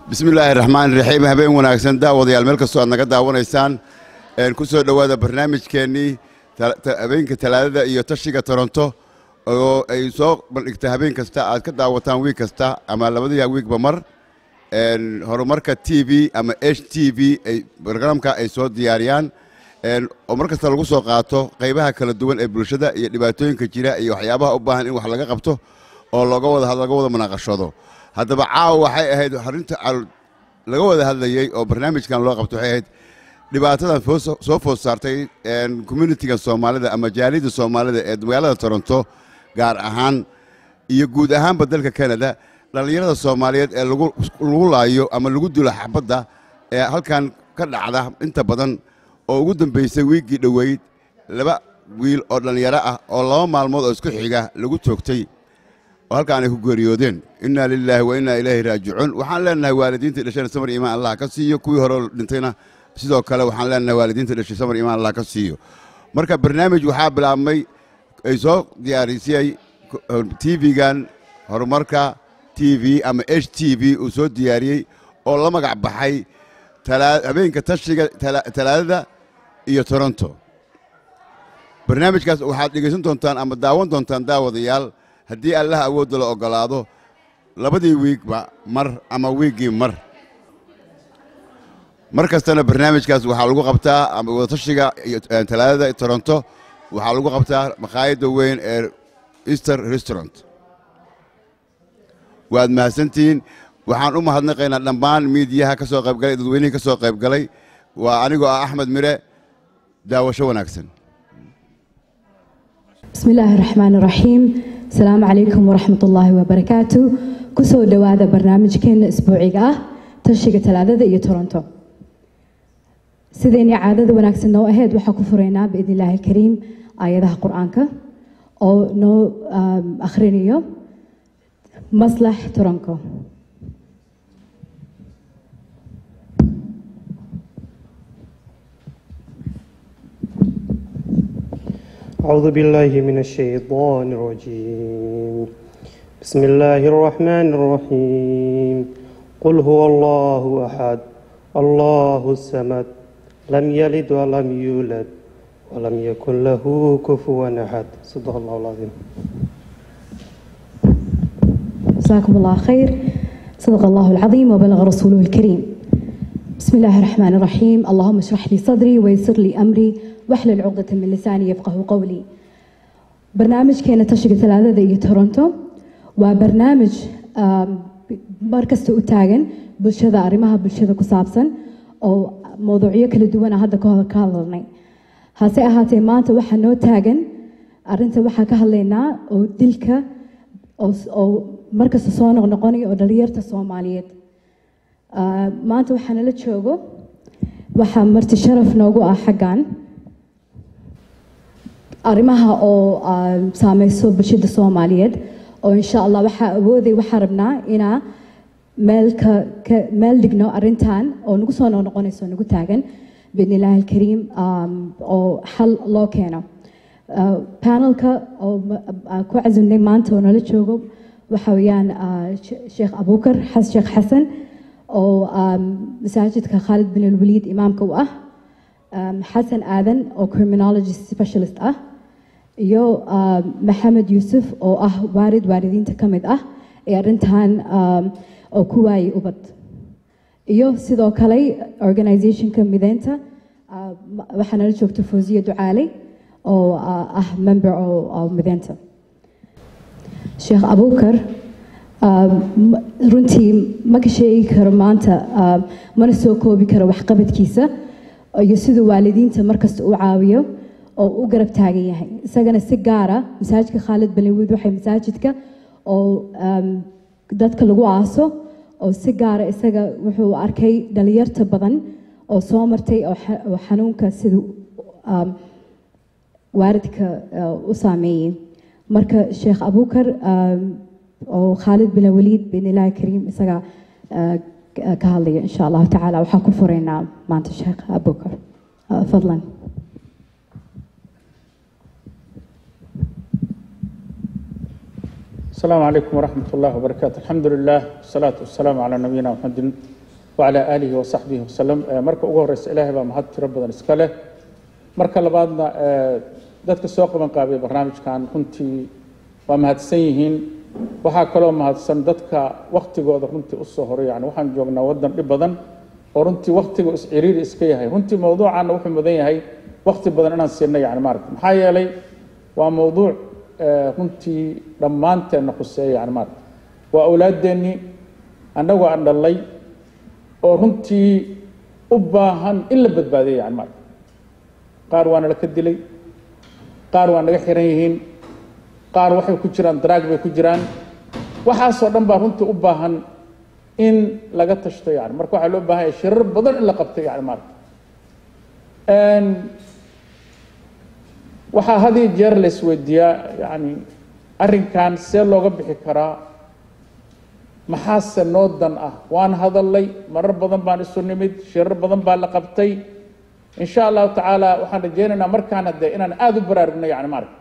bismi illaahi raxmaan raxiim habeen wanaagsan daawadayaal meel kastoo aad naga daawanaysaan ku soo dhowaada barnaamijkeennii habeenka talaadada iyo tashiga toronto oo ay soo bandhigta habeen kasta aad ka daawataan wiig kasta ama labadii wiigba mar horumarka t v ama h t v barnaamijka ay soo diyaariyaan oo mar kasta lagu soo qaato qaybaha kala duwan ee bulshada iyo dhibaatooyinka jira iyo waxyaabaha u baahan in wax laga qabto oo looga wada laga wada munaaqashado haddaba caawa waxay ahayd arinta laga wada hadlayey oo barnaamijkan loo qabto waxay ahayd dhibaatadan soo food saartay communitiga soomaalida ama jaaliyadda soomaalida ee magaalada toronto gaar ahaan iyo guud ahaanba dalka canada dhallinyarada soomaaliyeed ee lagu laayo ama lagu dilo xabadda ee halkan ka dhacda inta badan oo ugu dambaysay wiiggii dhoweyd laba wiil oo dhallinyaro ah oo laba maalmood oo isku xiga lagu toogtay oo halkaan ay ku geeriyoodeen innaa lilaahi wa innaa ilaahi raajicuun waxaan leenahay waalidiinta dhashana samar iimaan allah ka siiyo kuwii hore dhintayna sidoo kale waxaan leenahay waalidiinta dhashay samar iimaan allah ka siiyo marka barnaamij waxaa bilaabmay ay soo diyaarisiyey tv-gan horumarka t v ama h t v uu soo diyaariyey oo la magac baxay habeenka tashiga talaadada iyo toronto barnaamijkaas waxaad dhegaysan doontaan ama daawan doontaan daawadayaal haddii allaha awoodda la oggolaado labadii wiigba mar ama wiiggii mar mar kastana barnaamijkaas waxaa lagu qabtaa ama wadatashiga talaadada toronto waxaa lagu qabtaa makhaayadda weyn ee easter restaurant waad mahadsantihiin waxaan u mahadnaqaynaa dhammaan miidiyaha ka soo qaybgalay dadweynihii ka soo qaybgalay waa anigoo ah axmed mire daawasho wanaagsan bismi illaahi raxmaan raxiim asalaamu calaykum waraxmat ullaahi wabarakaatu kusoo dhowaada barnaamijkeena isbuuciga ah tashiga talaadada iyo toronto sidaynii caadada wanaagsan noo ahayd waxaa ku furaynaa biidn illaahi alkariim aayadaha qur-aanka oo noo akhrinayo maslax toronko أعوذ بالله من الشيطان الرجيم بسم الله الرحمن الرحيم قل هو الله أحد الله الصمد لم يلد ولم يولد ولم يكن له كفوا أحد صدق الله العظيم جزاكم الله خير صدق الله العظيم وبلغ رسوله الكريم بسم الله الرحمن الرحيم اللهم اشرح لي صدري ويسر لي أمري واحلل عقدة من لساني يفقه قولي برنامج كان تشق ثلاثة ذي تورنتو وبرنامج مركز تاجن bulshada arrimaha bulshada ku saabsan oo mowduucyo kala duwana hadda ka hadalnay hase ahaatee maanta waxaa noo taagan arinta waxaa ka hadlaynaa oo dilka oo markasta soo noqnoqonaya oo dhalinyarta soomaaliyeed maanta waxaa nala joogo waxaa marti sharaf noogu ah xaggan arrimaha oo saameyso bulshada soomaaliyeed oo insha allah waxaa awooday waxaa rabnaa inaa meel ka meel dhigno arrintan oo nagu soo noqnoqonayso nagu taagan biidn illaahi alkariim oo xal loo keeno panelka oo ku casimnay maanta oo nala joogo waxa weeyaan sheekh abuukar sheekh xasan oo masaajidka khaalid bin alwaliid imaamka u ah xasan aadan oo criminology specialist ah iyo maxamed yuusuf oo ah waarid waaridiinta ka mid ah ee arrintan oo ku waayay ubad iyo sidoo kale organizationka mideynta waxaa nala joogta fawziya ducaaley oo ah member oo mideynta sheekh abuukar runtii ma ka sheegi karo maanta mana soo koobi karo waxqabadkiisa iyo siduu waalidiinta markasta u caawiyo oo u garab taagan yahay isagana si gaara masaajidka khaalid balinwiid waxay masaajidka oo dadka lagu aaso oo si gaara isaga wuxuu arkay dhalinyarta badan oo soo martay oo xanuunka siduu waaridka u saameeyey marka sheekh abuukar oo khaalid bin waliid bin ilaahi kariim isaga ka hadlaya insha allahu tacaala waxaan ku furaynaa maanta sheekh abuukar fadlan السلام عليكم ورحمة الله وبركاته الحمد لله والصلاة والسلام على نبينا محمد wacalaa aalihi wasaxbihi wasalam marka ugu horeysa ilaahay baa mahad tiro badan iska leh marka labaadna dadka soo qaban qaabay barnaamijkan runtii waa mahadsan yihiin waxaa kaloo mahadsan dadka waktigooda runtii usoo horay yani waxaan joognaa waddan dhib badan oo runtii waktiga isciriiri iska yahay runtii mawduucaana wuxuu mudan yahay wakti badan inaan siino yani maarata maxaa yeelay waa mawduuc runtii dhammaanteenna khuseeya yani maarata waa awlaadeennii annagoo aan dhallay oo runtii u baahan in la badbaadiyo yani maarata qaar waa nala ka dilay qaar waa naga xiran yihiin qaar waxay ku jiraan daraag bay ku jiraan waxaasoo dhan baa runtii u baahan in laga tashto yani marka waxaa loo baahan yahay shirar badan in la qabto yani maarata waxaa had iyo jeer la isweydiiyaa yani arrinkan see looga bixi karaa maxaase noo dan ah waan hadalnay marar badan baan isu nimid shirar badan baa la qabtay in sha allahu tacaala waxaan rajaynaynaa markaana dee inaan aada u baraarugno yani maarata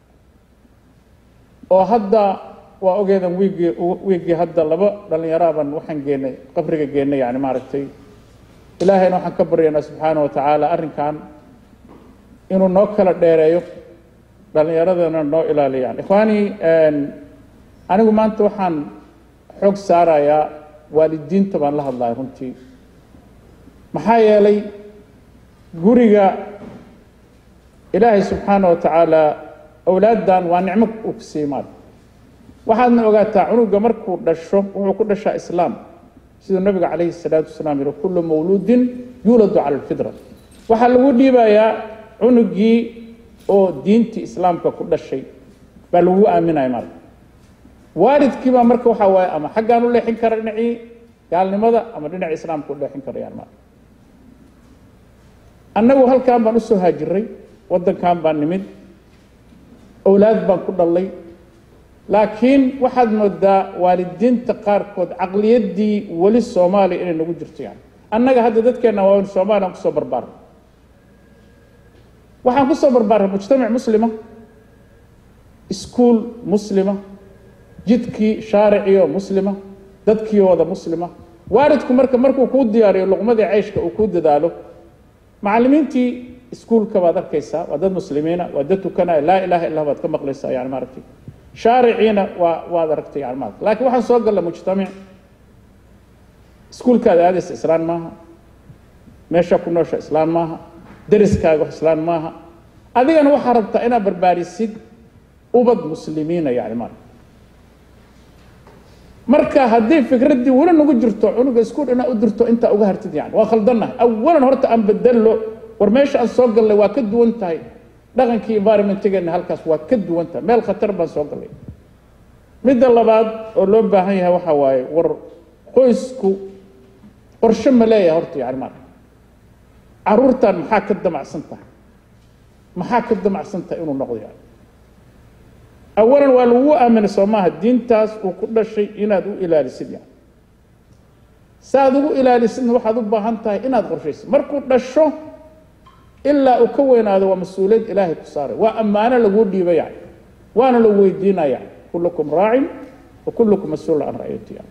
oo hadda waa ogeedan wiiggii wiiggii hadda laba dhallinyaraaban waxaan geenay qabriga geenay yani maaragtay ilaahayna waxaan ka baryaynaa subxaana wa tacaala arrinkan inuu noo kala dheereeyo dhallinyaradana noo ilaaliyo yani ikhwaani anigu maanta waxaan xoog saarayaa waalidiinta baan la hadlaya runtii maxaa yeelay guriga ilaahay subxaana wa tacaala awlaaddan waa nicmo uu ku siiyey maal waxaadna ogaataa cunuga markuu dhasho wuxuu ku dhashaa islaam siduu nabiga calayhi salaatu wasalaam yihi kullu mawluudin yuuladu cala alfitra waxaa lagu dhiibayaa cunugii oo diintii islaamka ku dhashay baa lagu aaminaya maal waalidkii baa marka waxaa waaye ama xaggaan u leexin kara dhinacii gaalnimada ama dhinaci islaamka u leexin karayaan maal annagu halkan baan usoo haajiray waddankan baan nimid awlaad baan ku dhallay laakiin waxaad moodaa waalidiinta qaarkood caqliyaddii weli soomaaliya inay nagu jirto yani annaga hadda dadkeenna waa soomaaliyan kusoo barbaaray waxaan kusoo barbaaray mujtamac muslima iskuol muslima jidkii shaariciyo muslima dadkii wada muslima waalidku marka markuu kuu diyaariyo luqmadii ceyshka uu kuu dadaalo macallimiintii iskuolka baad arkaysaa waa dad muslimiina waa dad tukanaya laa ilaha illa baad ka maqlaysaa yani maaragtay shaariciina waa waad aragtay yani maaragtay laakiin waxaan soo galla mujtamac iskuolkaada aadaysa islaan maaha meesha ku noosha islaan maaha deriskaaga wax islaan maaha adigana waxaa rabtaa inaad barbaarisid ubad muslimiina yani maaragtay marka haddii fikraddii weli nagu jirto cunuga iskuol inaad u dirto intaa uga hartid yani waa khaldannahay awalan horta aan bedello war meesha aan soo gallay waa ka duwan tahay dhaqankii environmentgeena halkaas waa ka duwan tahay meel khatar baan soo gallay midda labaad oo loo baahan yahay waxaa waaye war qoysku qorshe ma leeyahay horta yani maarka caruurtan maxaa ka damacsan tahay maxaa ka damacsan tahay inuu noqdo yani awalan waa lagu aaminay soo maaha diintaas uu ku dhashay inaad u ilaalisid yani saaad ugu ilaalisidna waxaad u baahan tahay inaad qorshaysid markuu dhasho ilaa uu ka weynaado waa mas-uuliyad ilaahay ku saaray waa ammaano laguu dhiiba yani waana lagu weydiinaya yani kullukum raacin wa kullukum mas-uul can ra'yati yani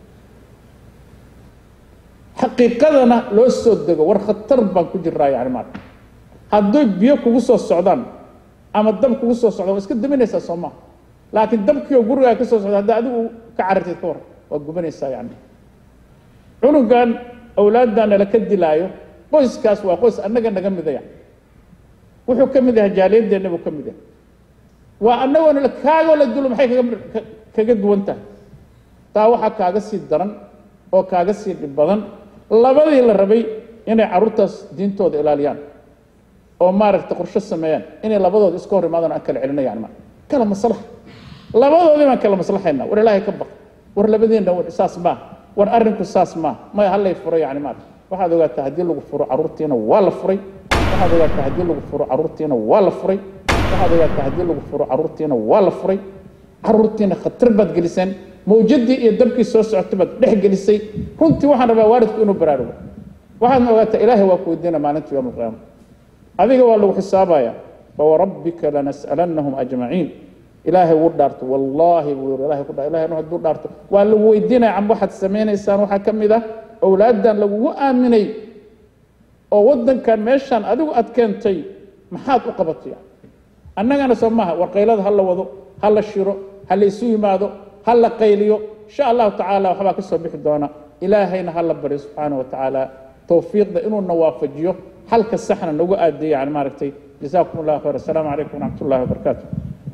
xaqiiqadana loo soo dego war khatar baan ku jiraa yani maarka hadday biyo kugu soo socdaan ama dab kugu soo socdaan waa iska daminaysaa soo maha laakiin dabkii oo gurigaa ka soo socda hadda adigu ka carartid ka war waa gubanaysaa yani cunugan awlaaddan nala ka dilaayo qoyskaas waa qoys annaga naga mida yani wuxuu ka mid yahay jaaliyadeenna buu ka mid yahay waa annagoona kaagoo la dulo maxay kaga kaga duwan tahay taa waxaa kaaga sii daran oo kaaga sii dhib badan labadii la rabay inay carruurtaas diintooda ilaaliyaan oo maaragtay qorshe sameeyaan inay labadooda iska hor imaadaan aan kala celino yani ma kala maslax labadoodii baan kala maslaxaynaa war ilaahay ka baq war labadiina war saas maa war arrinku saas maa maya hallay furo yani maarka waxaad ogaataa haddii lagu furo carruurtiina waa la furay waxaad ogaataa haddii lagu furo carruurtiina waa la furay waxaad ogaataa haddii lagu furo carruurtiina waa la furay carruurtiina khatar baad geliseen mawjadii iyo dabkii soo socotay baad dhex gelisay runtii waxaan rabaa waalidku inuu baraarugo waxaadna ogaataa ilaahay waa ku weydiina maalinta yowma alqiyaama adiga waa lagu xisaabaya fawarabbika lanas'alannahum ajmaciin ilaahay wuu dhaarto wallaahi buu yiri ilaahay ku dhaa ilaahay hadduu dhaarto waa lagu weydiinaya cam waxaad samaynaysaan waxaa ka mid ah owlaaddan lagugu aaminay oo waddankan meeshaan adigu aad keentay maxaad u qabatay annagana soo maaha warqaylada ha la wado ha la shiro ha la isu yimaado ha la qayliyo insha allahu tacaala waxbaa ka soo bixi doona ilaahayna ha la baryo subxaana wa tacaala towfiiqda inuuna waafajiyo xalka saxna nagu aadiyo yani maaragtay جزاكم الله خير السلام عليكم ورحمة الله وبركاته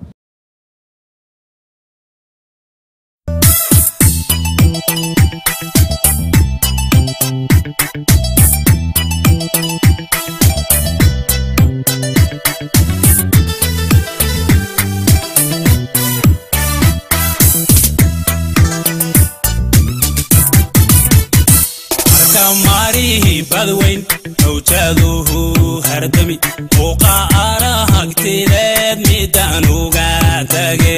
maarihi badweyn hawjaaduhu hardami muuqa arahagtideed midaan uga tage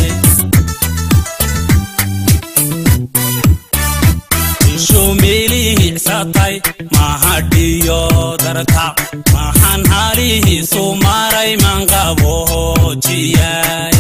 shumilihicsatay mahadhiyo darta maxaan halihiisu maray manqabohoojiyay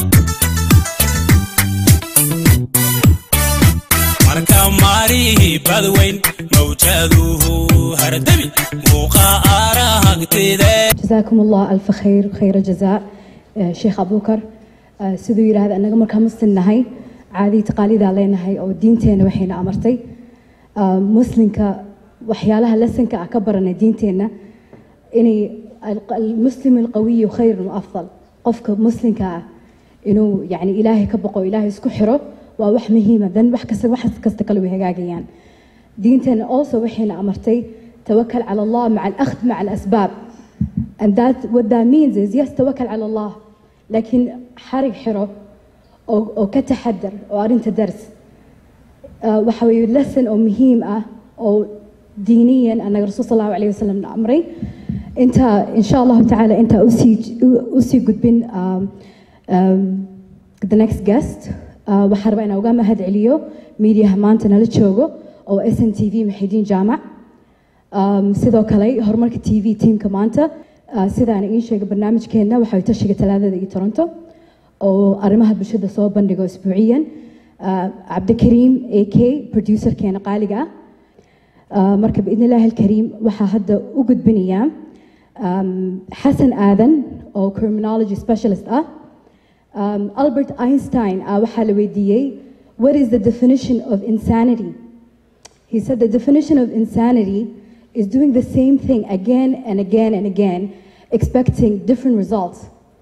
marka maarihi badweyn mawjaaduhu hardami muuqa arahagtideed جزاكم الله ألف خير خير جزاء آه، شيخ أبو بكر آه، siduu yidhaahda annaga markaa muslim nahay caadii taqaalidaa leenahay oo diinteena waxayna amartay آه، muslimka waxyaalaha lasanka ah ka baranay diinteenna inay al- almuslim alqawiyu khayrun waafdal qofka muslimka ah inuu yani ilaahay ka baqo ilaahay isku xiro waa wax muhiima dan wax kasta wax kasta kale way hagaagayaan diinteena also waxayna amartay tawakal cala allah maca alakhd maca alasbaab And that what that means is yes توكل على الله لكن حرق حرو أو أو كتحدر أو أرنت درس آه، وحوي lesson أو مهم آه، أو دينيا أن الرسول صلى الله عليه وسلم أمري أنت إن شاء الله تعالى أنت أسي أسي قد بين um, um, the next guest آه، وحرب أنا وقام هاد عليو ميديا همانتنا لتشوغو أو اس ان تي في محيدين جامع Um, sidoo kale horumarka t v tiamka maanta uh, sidaan iin sheegay barnaamijkeenna waxay tashiga talaadada iyo toronto oo arrimaha bulshada soo bandhigo isbuuciyan uh, cabdikariim a k producerkeena qaaliga ah uh, marka biidn illaahi alkariim waxaa hadda u gudbinayaa um, xasan aadan oo criminology specialist ah um, albert einstein uh, waxaa la weydiiyey what is the definition of insanity He said the definition of insanity is doing the same thing again and again and again, expecting different results.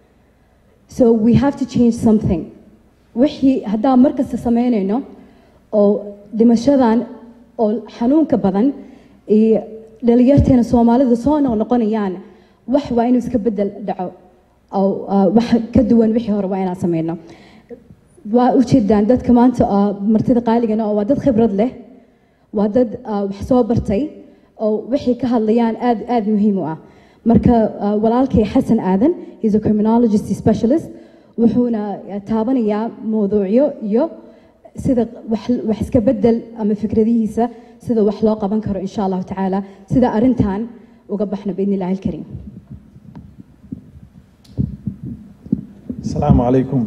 So we have to change something. wixii haddaan mar kasta samaynayno oo dhimashadan oo xanuunka badan iyo dhalinyarteena soomaalida soo noqnoqonayaan wax waa inuu iska bedel dhaco oo ah, wax ka duwan wixii hore waa inaan samayno waa ujeedaan dadka maanta ah, martida qaaligana oo waa dad khibrad leh waa dad ah, wax soo bartay oo waxay ka hadlayaan aad aad muhiim u ah marka ah, walaalkay xasan aadan is a criminologist specialist wuxuuna ah, taabanayaa mowduucyo iyo sida wax wax iska bedel ama fikradihiisa sida wax loo qaban karo insha allahu tacaala sida arrintan uga baxno biidni illaahi alkariim asalaamu calaykum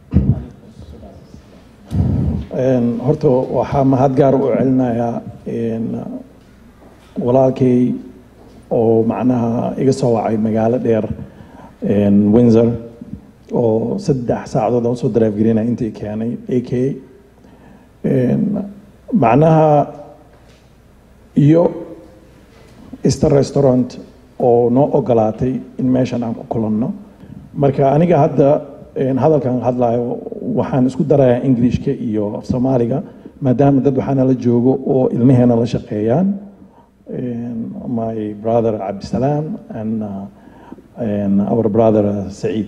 Een, horta waxaa mahad gaar u celinayaa een, walaalkay oo macnaha iga soo wacay magaalo dheer een, windsor oo saddex saacadood aan usoo daraafgelinaya intii keenay a k macnaha iyo easter restaurant oo noo ogolaatay in meeshan aan ku kulanno marka aniga hadda een, hadalkan hadlayo waxaan isku darayaa englishka iyo af soomaaliga maadaama dad waxaana la joogo oo ilmaheena la shaqeeyaan Een, my brother cabdisalaam and, uh, and our brother uh, saciid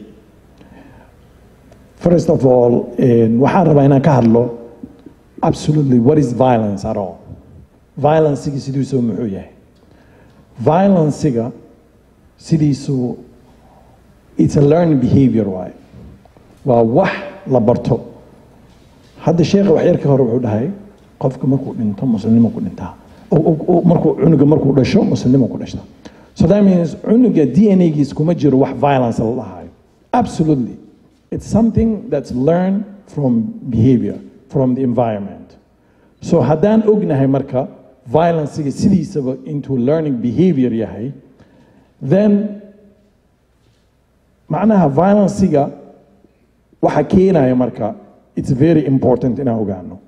first of all een, waxaan rabaa inaan ka hadlo absolutely what is violence at all violencigi sidiisuu muxuu yahay violencega sidiisu it's a learned behavior waay waa wax la barto hadda sheekha wax yar ka hore wuxuu dhahay qofka markuu dhinto muslimnimo ku dhintaa O- o- o- markuu cunuga markuu dhasho muslimnimo ku dhashta so that means cunuga d n a-giis kuma jiro wax violence la dhahayo absolutely it's something that's learned from behavior from the environment so haddaan ognahay marka violencega sidiisaba intuu learning behavior yahay then macnaha violencega waxa keenaya marka it's very important inaan ogaano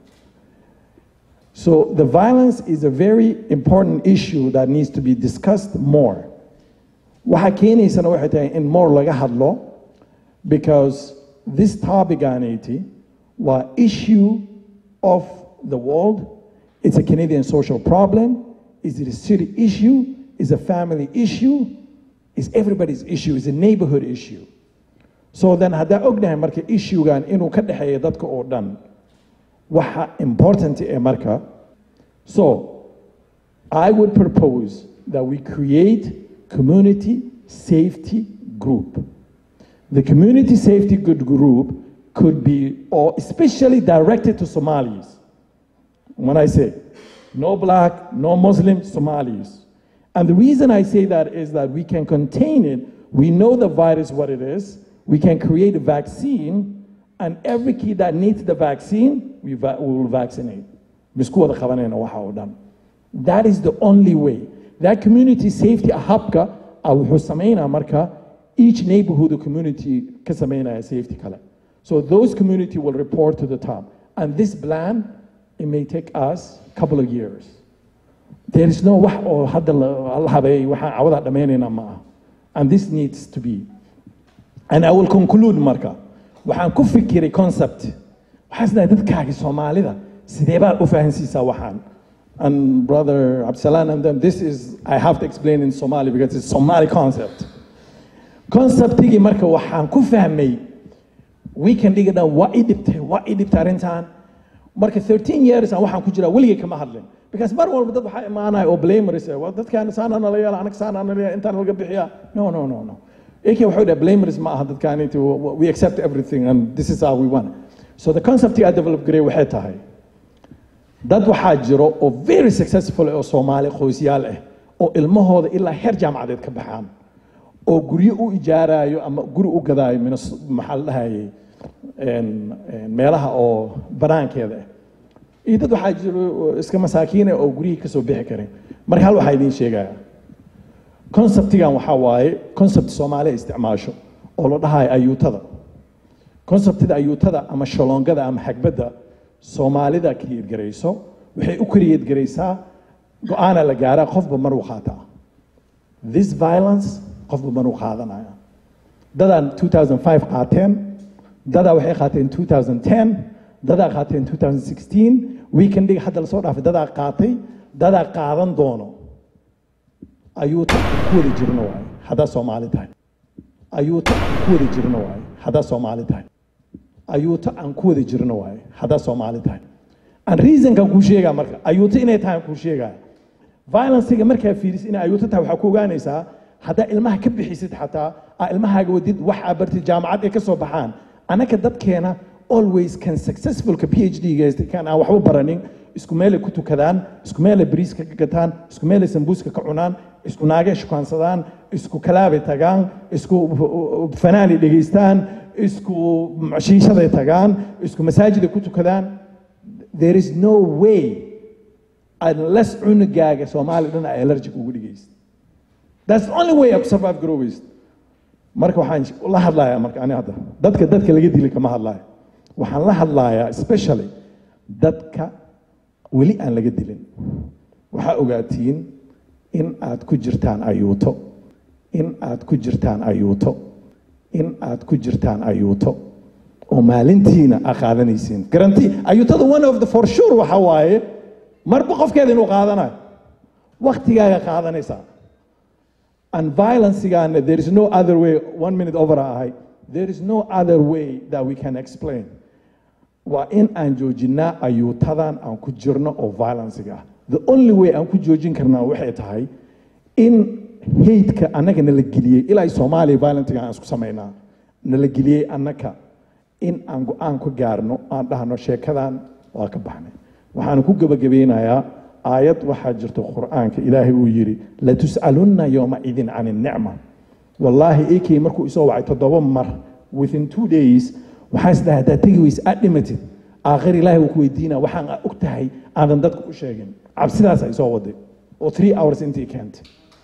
so the violence is a very important issue that needs to be discussed more waxa keenaysana waxay tahay in more laga hadlo because this topic aaneyti waa issue of the world it's a Canadian social problem is it a city issue is a family issue is everybody's issue is a neighborhood issue so then haddaa ognahay marka issuegan inuu ka dhexeeya dadka oo dhan waxa important ee marka so I would propose that we create community safety group the community safety good group could be or especially directed to Somalis when I say no black, no Muslim, Somalis. And the reason I say that is that we can contain it. We know the virus, what it is. We can create a vaccine, and every kid that needs the vaccine, we, va- we will vaccinate. Misku wada qabanayna waxa oo dhan. That is the only way. That community safety habka ah wuxuu sameynaa marka each neighborhood or community ka sameynaya safety kale. So those community will report to the top. And this plan, it may take us a couple of years. There is no wax oo hadda la la habeeyey waxaan cawada dhammaynaynaa ma aha. And this needs to be. And I will conclude marka. Waxaan ku fikiray concept. Waxaan isdahay dadkaaga Soomaalida sidee baad u fahansiisaa waxaan. And brother Absalan and them, this is, I have to explain in Somali because it's Somali concept. Conceptigii marka waxaan ku fahmay weekend dhiga dhan waa i dhibtay waa i dhibtay arrintan marka 13 years aan waxaan ku jiraa weligay kama hadlin because mar walba dad waxaa imaanaya oo blameris waa dadkaan saana nala yeela anaga saana nala yeela intaan laga bixiyaa no no no no eke waxuu dhaha blameris ma aha dadkaan inti we accept everything and this is how we want so the concept I develop garay waxay tahay dad waxaa jiro oo very successful oo Soomaali qoysyaal ah oo ilmahooda ilaa heer jaamacadeed ka baxaan oo guryo u ijaarayo ama guri u gadaayo minas maxaa la dhahayay een- een meelaha oo banaankeeda ah iyo dad waxaa jiro oo iska masaakiina oo guryihii kasoo bixi karin marka hal waxaa idiin sheegaya conceptigan waxaa waaye concept soomaaliya isticmaasho oo la dhahayo ayuutada conceptida ayuutada ama shaloongada ama xagbadda soomaalida kiyadgarayso waxay u kariyadgaraysaa go-aana la gaaraa qofba mar uu qaataa this violence qofba mar uu qaadanaya dadaan 2005 qaateen dadaa waxay qaateen 2010 dadaa qaateen 2016 weekendiga hadda lasoo dhaafay dadaa qaatay dadaa qaadan doono ayuuta aan ku wada jirno waaye haddaa soomaali tahay ayuuta aan ku wada jirno waaye haddaa soomaali tahay ayuuta aan ku wada jirno waaye haddaa soomaali tahay aan reasonkan kuu sheegaa marka ayuuta inay tahay aan kuu sheegaa violencega markaa fiiris inay ayuuta tahay waxaa ku ogaanaysaa haddaa ilmaha ka bixisid xataa aa ilmahaaga wadid wax aa bartid jaamacad ay ka soo baxaan annaka dadkeena always kan successfulka phd gaysta kan aan waxba baranin isku meelay ku tukadaan isku meelay bariiska ka gataan isku meelay sambuuska ka cunaan isku naagay shukaansadaan isku kalaabay tagaan isku fanaanay dhegaystaan isku shiishaday tagaan isku masaajiday ku tukadaan there is no way unless cunugaaga soomaali dhan ay allergic ugu dhigaysid That's the only way I could survive grow waste. Marka waxaan la hadlayaa marka ani hadda dadka dadka laga dili kama hadlaayo waxaan la hadlayaa especially dadka weli aan laga dilin waxaa ogaatiin in aad ku jirtaan ayuuto in aad ku jirtaan ayuuto in aad ku jirtaan ayuuto oo maalintiina aa qaadanaysiin garanti ayuutada one of the for sure waxa waaye marba qofkeeda inuu qaadanayo waktigaaga qaadanaysaa and violence again, there is no other way, one minute over ahay, there is no other way that we can explain. Waa in aan joojinaa ayuutadan aan ku jirno oo violence-ga ah. The only way aan ku joojin karnaa waxay tahay in hate-ka annaga nala geliyey ilaa ay Soomaaliya violence-ga aan isku samaynaa nala geliyey annaka in aan go-aan ku gaarno aan dhahno sheekadan waa ka baxnay waxaan ku gabagabeynayaa aayad waxaa jirta qur'aanka ilaahay uu yidhi latus'alunna yowma idin can innicma wallaahi ekey markuu isoo wacay toddoba mar within two days waxaa is dhahay haddaad tegi weyse aad dhimatid aakhir ilaahay uu ku weydiinaa waxaan og tahay aadan dadka u sheegin cabsidaas ay soo waday oo three hours intii keentay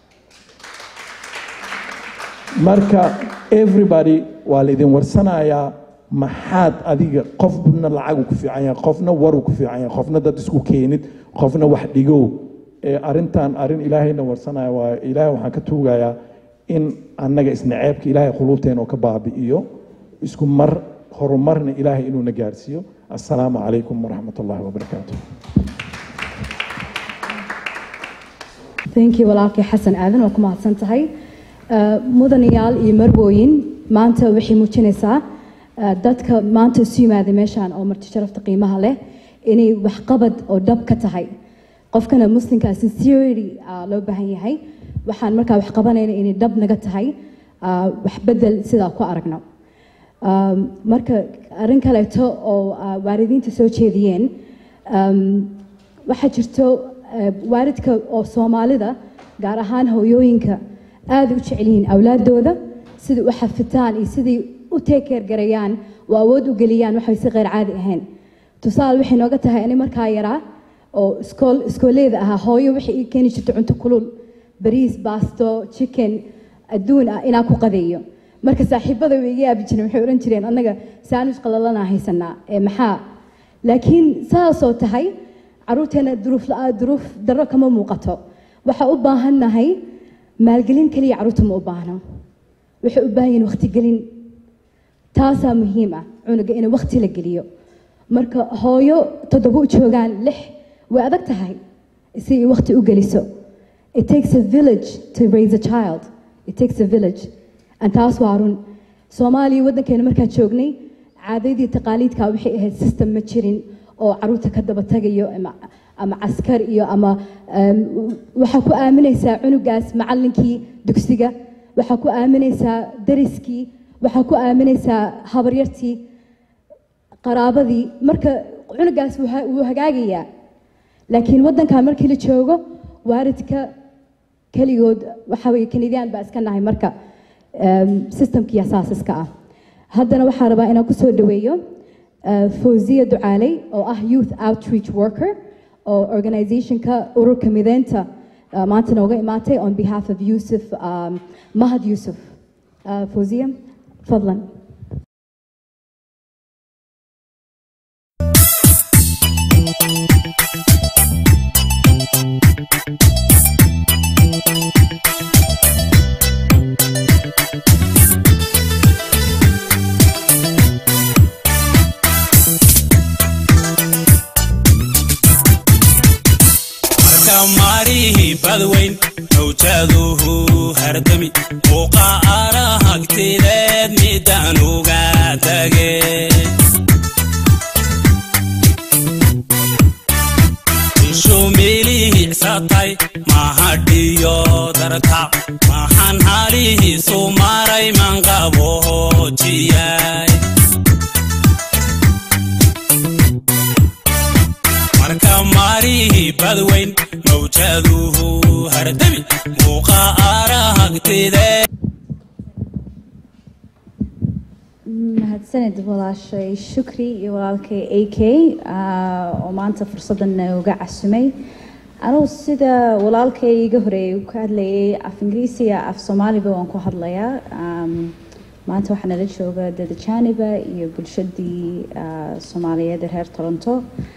marka everybody waa laidin warsanayaa maxaad adiga qofna lacagu ku fiican yahay qofna waru ku fiican yahay qofna dad isku keenid qofna wax dhigow ee arrintan arrin ilaahayna warsanaya waa ilaahay waxaan ka tuugayaa in annaga isnaceebka ilaahay quluubteena oo ka baabi'iyo isku mar horumarna ilaahay inuuna gaarsiiyo assalaamu calaykum waraxmat ullahi wabarakaatu thank you walaalkay xasan aadan waa ku mahadsan tahay Uh, mudanayaal iyo marwooyin maanta waxay muujinaysaa uh, dadka maanta isu yimaada meeshaan oo marti sharafta qiimaha leh inay waxqabad oo dhab ka tahay qofkana muslimka sincerity uh, loo baahan yahay waxaan markaa wax qabanayna inay dhab naga tahay uh, wax bedel sidaa ku aragno um, marka arrin kaleeto oo uh, waalidiinta soo jeediyeen um, waxaa jirto uh, waalidka oo soomaalida gaar ahaan hooyooyinka aada u jecel yihiin awlaadooda sidai u xafitaan iyo sidai u teekeergarayaan oo awood u geliyaan waxay si qeyr caadi ahayn tusaale waxay nooga tahay ani markaa yaraa oo iskool iskooleeda ahaa hooyo waxay ii keeni jirtay cunto kulul bariis baasto chicken adduun ah inaan ku qadeeyo marka saaxiibada way iga yaabi jireen waxay odhan jireen annaga saanuj qalalanaa haysanaa ee maxaa laakiin saasoo tahay caruurteena duruuf la duruuf darro kama muuqato waxaa u baahannahay maalgelin kaliya caruurta ma u baahno waxay u baahan yihiin waqtigelin taasaa muhiim ah cunuga in waqti la geliyo marka hooyo toddoba u joogaan lix way adag tahay si ay waqti u geliso it takes a village to raise a child it takes a village and taas waa run soomaaliya waddankeena markaan joognay caadadii taqaaliidka waxay ahayd system ma jirin oo caruurta ka daba tagayo ama ama caskar iyo ama waxaa ku aaminaysaa cunugaas macallinkii dugsiga waxaa ku aaminaysaa dariskii waxaa ku aaminaysaa habaryartii qaraabadii marka cunugaas wuu hagaagayaa laakiin waddankan markii la joogo waalidka keligood waxa weye kanidiyaan baa iska nahay marka systemkii asaasiska ah haddana waxaa rabaa inaan kusoo dhaweeyo fawziya ducaaley oo ah youth outreach worker oo organizationka ururka mideynta uh, maanta nooga imaatay on behalf of yusuf um, mahad yusuf uh, fawziya fadlan marihi badweyn mawjaduhu hardami muuqa arahagtideed midaan uga tage shumilihicsatay mahadhiyo darta maxaan halihiisu maray manqabohojiyay marka marihi badweyn mawjaduhu hardami muuqa arahagtidee mahadsanid walaashay shukri iyo walaalkay a k oo maanta fursaddan uga casumay anugu sida walaalkay iga horeeyay ka hadlayay af ingiriisiga af soomaaliba waan ku hadlayaa maanta waxaa nala jooga dada jaaniba iyo bulshadii soomaaliyeed ee reer toronto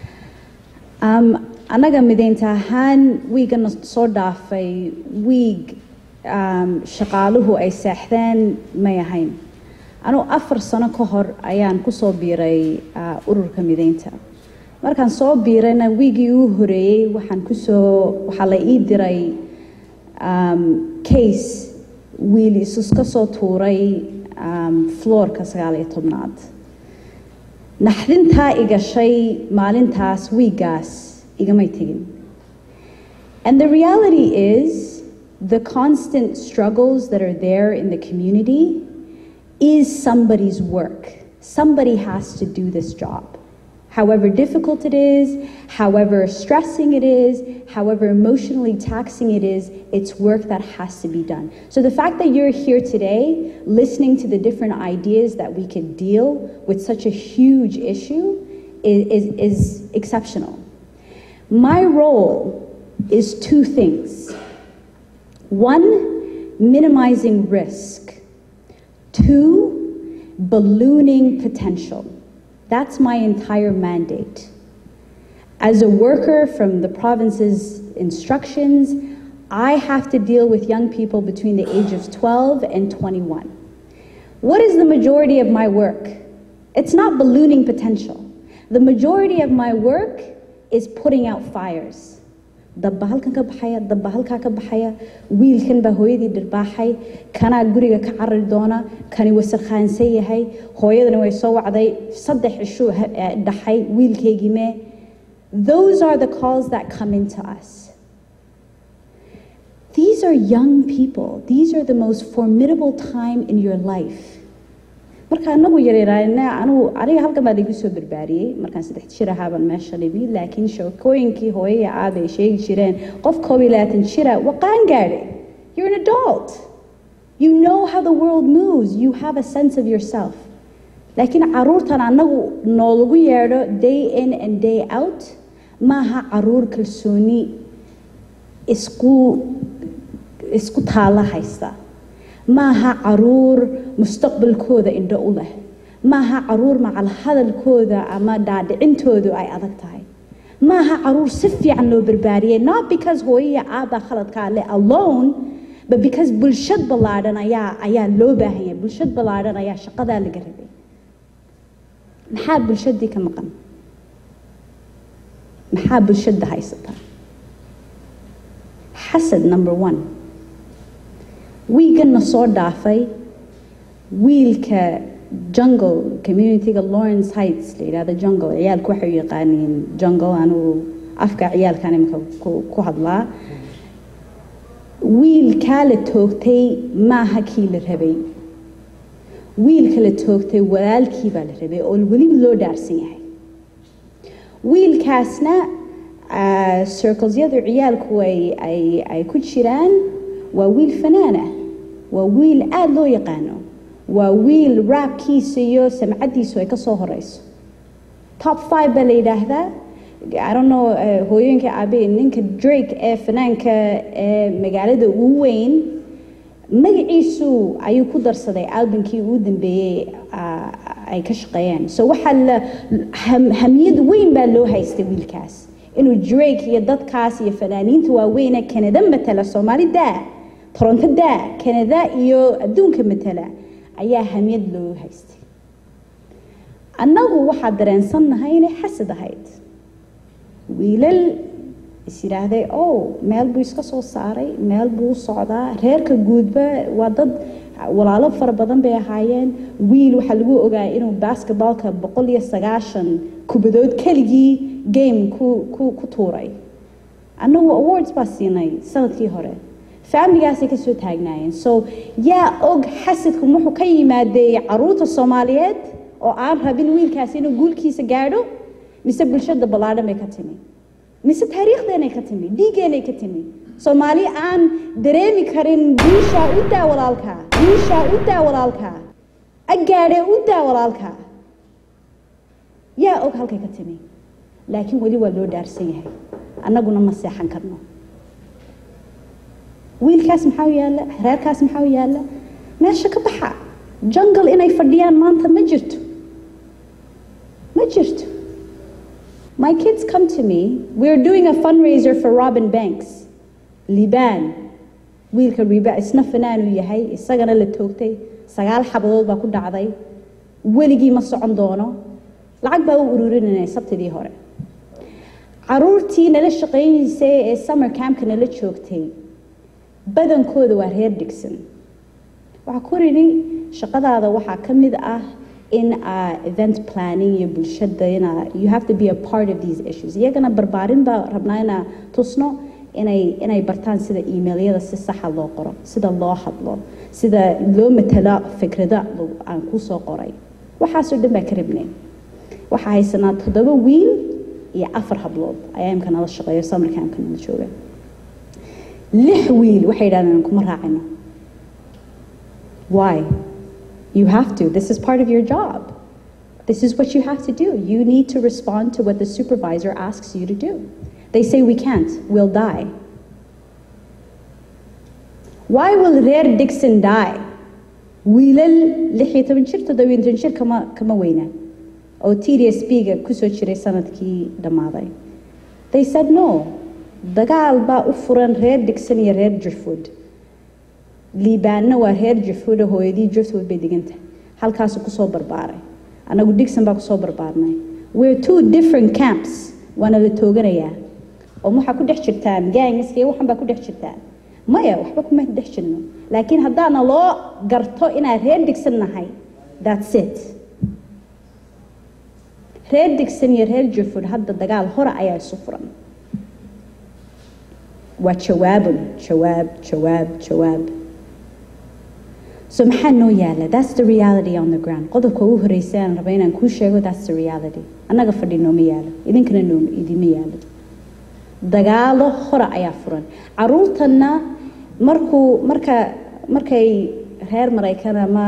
annaga mideynta ahaan wiigana soo dhaafay wiig shaqaaluhu ay seexdeen may ahayn anugu afar sano ka hor ayaan kusoo biiray ururka mideynta markaan soo biirayna wiigii uu horeeyey waxaan kusoo waxaa la ii diray case wiil isus ka soo tuuray floorka sagaal iyo tobnaad naxdintaa igashay maalintaas wiiggaas igamay tegin and the reality is the constant struggles that are there in the community is somebody's work. Somebody has to do this job. However difficult it is, however stressing it is, however emotionally taxing it is, it's work that has to be done. So the fact that you're here today, listening to the different ideas that we could deal with such a huge issue, is, is, is exceptional. My role is two things. One, minimizing risk. Two, ballooning potential. That's my entire mandate. As a worker from the province's instructions, I have to deal with young people between the age of 12 and 21. What is the majority of my work? It's not ballooning potential. The majority of my work is putting out fires. dabba halkan ka baxaya dabba halkaa ka baxaya wiilkan baa hooyadii dhirbaaxay kanaa guriga ka carari doona kani wasakhaansan yahay hooyadani way soo wacday saddex cishuu dhaxay wiilkaygii mee those are the calls that come into us these are young people these are the most formidable time in your life marka anagu yaryaraana anugu aniga halkan baa laigu soo barbaariyey markaan saddex jir ahaabaan meesha dhimi laakiin sheekooyinkii hooyaya aabay sheegi jireen qof koob iyo labaatan jira waa qaan gaadhay you're an adult you know how the world moves you have a sense of yourself laakiin caruurtan anagu noolagu yeedho day in and day out maaha caruur kalsooni isku isku taalla haysta maaha caruur mustaqbalkooda indho u leh maaha caruur macal hadalkooda ama dhaadhicintoodu ay adag tahay maaha caruur si fiican loo barbaariyay not because hooyaya aabaa khaladkaa le alone but because bulshad ballaadhan ayaa ayaa loo baahan yahay bulshad ballaadhan ayaa shaqadaa laga rabay maxaa bulshadii ka maqan maxaa bulshada haysata xasad number one wiigana soo dhaafay wiilka jungle communityga lawrence heights la yidhahdo jungle ciyaalku waxay u yaqaaniin jungle anugu afka ciyaalkan imika ku hadlaa wiilkaa la toogtay maaha kii la rabay wiilka la toogtay walaalkii baa la rabay oo weliba loo dhaarsan yahay wiilkaasna circlesyadu ciyaalku ay ay ay ku jiraan waa wiil fanaan ah waa wiil aada loo yaqaano waa wiil raabkiisa iyo samcaddiisu ay ka soo horeyso top five baa la yidhaahdaa I don't know hooyooyinka aabe ninka Drake ee fanaanka ee magaalada ugu weyn magaciisu ayuu ku darsaday albumkii ugu dambeeyey ay ka shaqeeyeen so waxaa la hamiyad weyn baa loo haystay wiilkaas inuu Drake iyo dadkaas iyo fanaaniinta waaweyne Canada matala Soomaali daa Toronto daa Canada iyo adduunka matala ayaa hamiyad loo haystay annagu waxaa dareensannahay inay xasad ahayd wiilal is yidhaahday oh meel buu iska soo saaray meel buu u socdaa reerka guudba waa dad walaalo fara badan bay ahaayeen wiil waxaa lagu ogaa inuu basketballka boqol iyo sagaashan kubadood keligii game ku ku ku tuuray annagu awards baa siinay sanadkii hore faamiligaasay kasoo taagnaayeen so yaa og xasadku wuxuu ka yimaadey caruurta soomaaliyeed oo aan rabin wiilkaasi inuu guulkiisa gaadho mise bulshada ballaadhan bay ka timi mise taariikhdeenay ka timi dhiiggeenay ka timi soomaali aan dareemi karin guushaa u daa walaalkaa guushaa u daa walaalkaa agaadhee u daa walaalkaa yaa og halkay ka timi laakiin weli waa loo dhaarsan yahay annaguna ma seexan karno wiilkaas maxaa u yaalla reerkaas maxaa u yaalla meesha ka baxa jungle inay fadhiyaan maanta ma jirto ma jirto My kids come to me. We're doing a fundraiser for Robin Banks. Liban. wiilka riba isna fanaan uu yahay isagana la toogtay sagaal xabadood baa ku dhacday weligii ma socon doono lacag baa u ururinayna sabtidii hore caruurtii nala shaqaynaysay ee summer campka nala joogtay badankooda waa reer dhigsan waxaa ku ridhi shaqadaada waxaa ka mid ah in uh, event planning iyo bulshada ina you have to be a part of these issues iyagana barbaarin baa rabnaa inaa tusno inay inay bartaan sida email-yada si saxa loo qoro sida loo hadlo sida loo matalo fikrada aan ku soo qoray waxaasoo dhan baa ka rabnay waxaa haysanaa toddoba wiil iyo afar hablood ayaa imka nala shaqeeyo samarka imka nala jooga lix wiil waxay yidhahdeen kuma raacino why You have to. This is part of your job. This is what you have to do. You need to respond to what the supervisor asks you to do. They say we can't, we'll die. Why will Rear Dixon die? wiilal lix iyo toban jir toddoba iyo toban jir kama kama weyna oo TDSP-ga kusoo jiray sanadkii dhammaaday they said no dagaal baa u furan reer Dixon iyo reer Jirfood liibaanna waa reer Jirfood oo hooyadii Jirfood bay deganta halkaasuu kusoo barbaaray anagu Dixon baa kusoo barbaarnay we're two different camps waana la tooganayaa oo waxaa ku dhex jirtaan gaangiska iyo waxan baa ku dhex jirtaan maya waxba kuma dhex jirno laakiin haddaana loo garto inaan reer digsan nahay that's it reer digsan iyo reer jufud hadda dagaal hore ayaa isu furan waa jawaabun jawaab jawaab jawaab so maxaa noo yaala that's the reality on the ground qodobka ugu horeysa aan raba inaan kuu sheego that's the reality annaga fadhi nooma yaalo idinkana nooma idima yaalo dagaalo hore ayaa furan caruurtanna markuu marka markay reer maraykan ama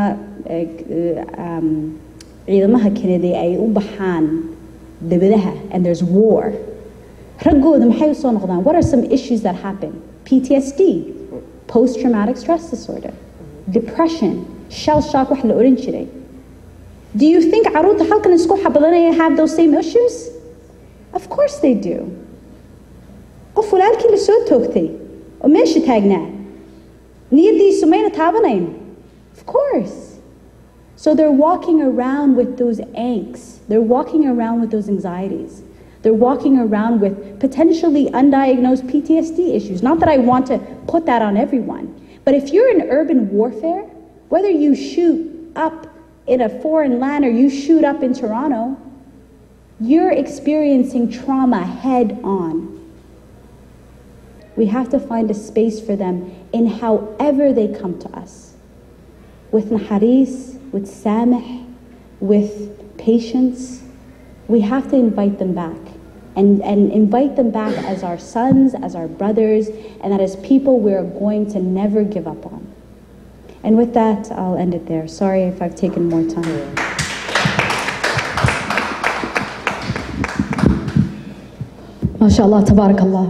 ciidamaha kennedy ay u baxaan debadaha and there's war raggooda maxay usoo noqdaan what are some issues that happen ptsd post traumatic stress disorder depression shell shock wax la oran jiray do you think caruurta halkan isku xabadanaya have those same issues of course they do qof walaalkii la soo toogtay oo meesha taagnaa niyadiisu mayna taabanayn of course so they're walking around with those angst they're walking around with those anxieties they're walking around with potentially undiagnosed PTSD issues not that I want to put that on everyone but if you're in urban warfare whether you shoot up in a foreign land or you shoot up in Toronto you're experiencing trauma head on we have to find a space for them in however they come to us. With naharis, with samih, with patience, we have to invite them back. And, and invite them back as our sons, as our brothers, and that as people we're going to never give up on. And with that, I'll end it there. Sorry if I've taken more time. ما شاء الله تبارك الله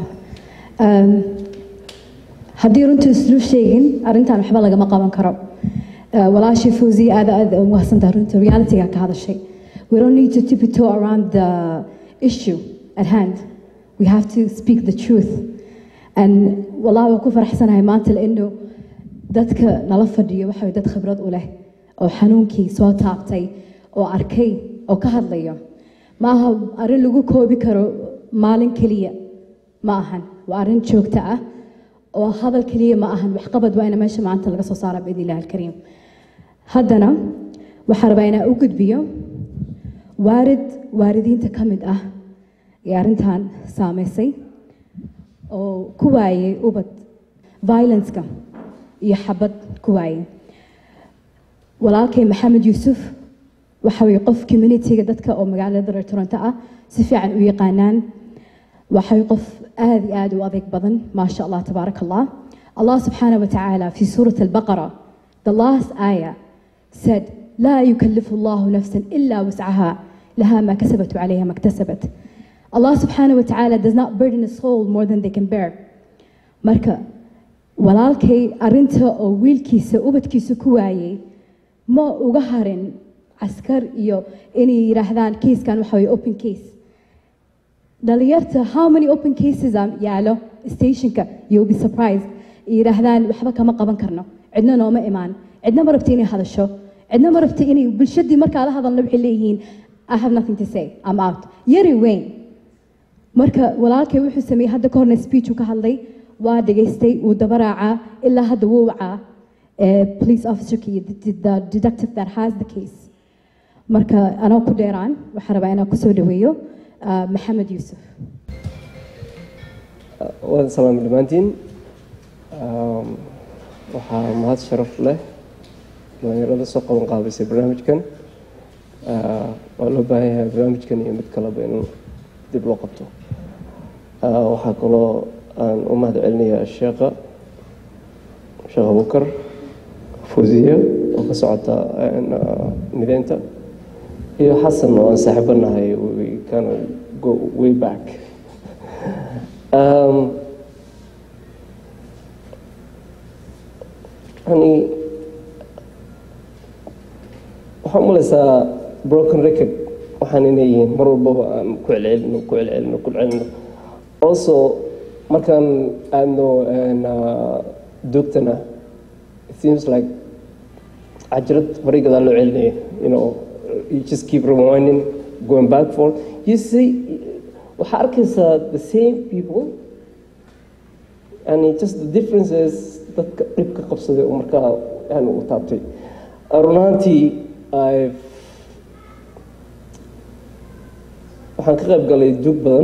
haddii runtii islu sheegin arrintan waxba lagama qaban karo walaashii fawzi aad aad umahadsantaha runtii realityga ka hadashay we don't need to tiptoe around the issue at hand we have to speak the truth and wallahi waan ku faraxsanahay maanta laino dadka nala fadhiyo waxa way dad khibrad u leh oo xanuunkii soo taabtay oo arkay oo ka hadlayo ma aha arrin lagu koobi karo maalin keliya ma ahan waa arrin joogto ah oo hadal keliya ma ahan waxqabad waa ina meesha maanta laga soo saara biidn illahi alkariim haddana waxaa rabaa inaa u gudbiyo waarid waaridiinta ka mid ah ee arrintan saameysay oo ku waayey ubad violenceka iyo xabad ku waayey walaalkay maxamed yuusuf waxa weye qof communityga dadka oo magaalada reer toronto ah si fiican u yaqaanaan waxay qof aad iyo aad u adeeg badan maasha allah tabaaraka allah allah subxaana wa tacaala fi suurat albaqara the last aya said laa yukallifu allahu nafsan ila wuscaha laha ma kasabat calayha ma ktasabat allah subxaana wa tacaala does not burden a soul more than they can bear marka walaalkay arinta oo wiilkiisa ubadkiisa ku waayey ma uga harin caskar iyo inay yidhaahdaan kiiskan waxa weye open case dhalinyarta how many open cases am yaalo stationka you'll be surprised yidhaahdaan waxba kama qaban karno cidna nooma imaan cidna ma rabta inay hadasho cidna ma rabta inay bulshadii markaa la hadalna waxay leeyihiin I have nothing to say I'm out yari weyn marka walaalkay wuxuu sameeyey hadda ka horna speech uu ka hadlay waa dhegaystay wuu daba raacaa ilaa hadda wuu wacaa police officerka iyo the detective that has the case marka anoo ku dheeraan waxaan rabaa inaan kusoo dhaweeyo maxamed yuusuf waan salaamay dhammaantiin waxaa mahad sharaf leh dhalinyarada soo qaban qaabisay barnaamijkan waa loo baahan yahay barnaamijkan iyo mid kaleba in dib loo qabto waxaa kaloo aan u mahad celinayaa sheekha sheekh abukar fuuziya oo ka socota mideynta iyo xasan oo aan saaxiibanahay we kind of go way back um, yani waxaan umalaysaa broken record waxaan inay yihiin mar walbaba aan ku celcelino ku celcelino ku celcelino also markaan aadno dugtana it seems like cajirad horay gadaa loo celinaya you know you just keep rewinding going back for you see waxaa arkaysaa the same people and it just the difference is dadka dhibka qabsaday oo markaa yani u taabtay run ahaantii i've waxaan ka qayb galay dug badan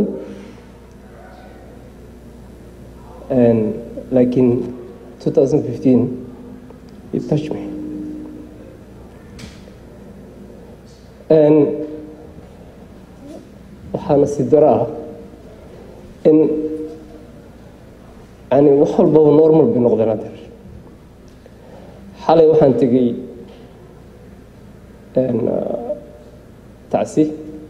and like in 2015 it touched me and waxaana si daro ah in yani wax walbaba normal bay noqdeen adeer xalay waxaan tegey tacsi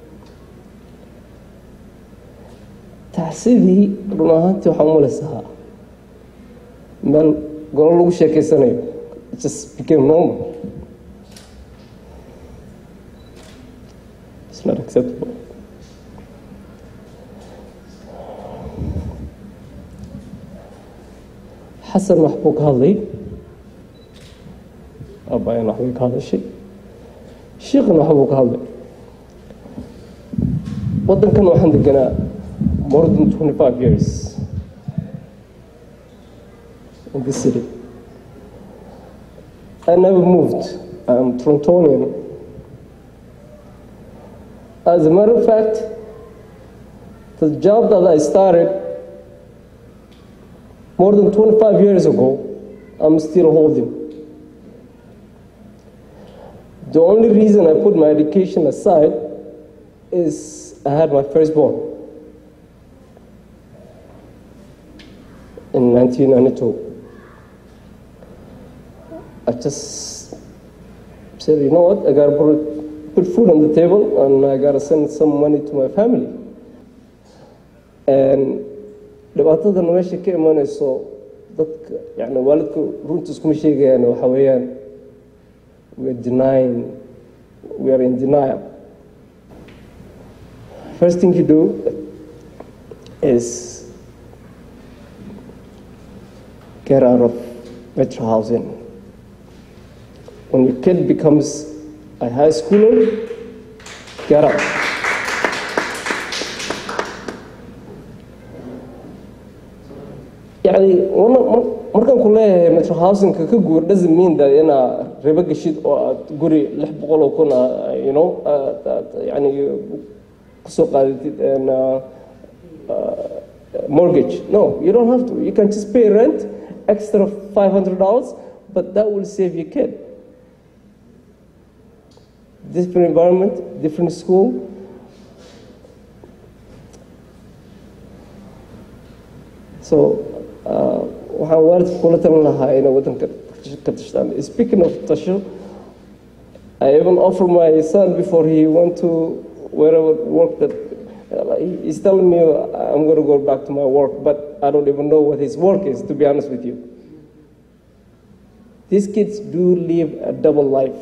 tacsidii run ahaantii waxaan umalaysaa meel golo lagu sheekeysanayo it just became normal it's not acceptable xasan wax buu ka hadlay abayan wax bay ka hadashay shiikhna wax buu ka hadlay waddankan waxaan deganaa more than 25 years in this city. I never moved. I'm Torontonian. As a matter of fact, the job that I started more than 25 years ago, I'm still holding. The only reason I put my education aside is I had my firstborn. in 1992. I just said, you know what, I gotta put, put food on the table and I gotta send some money to my family. And dhibaatada meesha ka imanayso dadka yani waalidku runta iskuma sheegayaan waxa weeyaan we are denying we are in denial first thing you do is get out of metro housing. When your kid becomes a high schooler, get out. يعني markaan ku leeyahay metro housingka ka guur doesn't mean that inaa ribo gashid oo aad guri lix boqol oo kun you know yani kusoo qaadatid mortgage no you don't have to you can just pay rent extra $500, but that will save your kid. Different environment, different school. So, waxaan waalidka kula talin lahaa inay waddanka ka tashtaan. Speaking of tasho, I even offered my son before he went to wherever work that he's telling me I'm going to go back to my work, but I don't even know what his work is, to be honest with you. These kids do live a double life.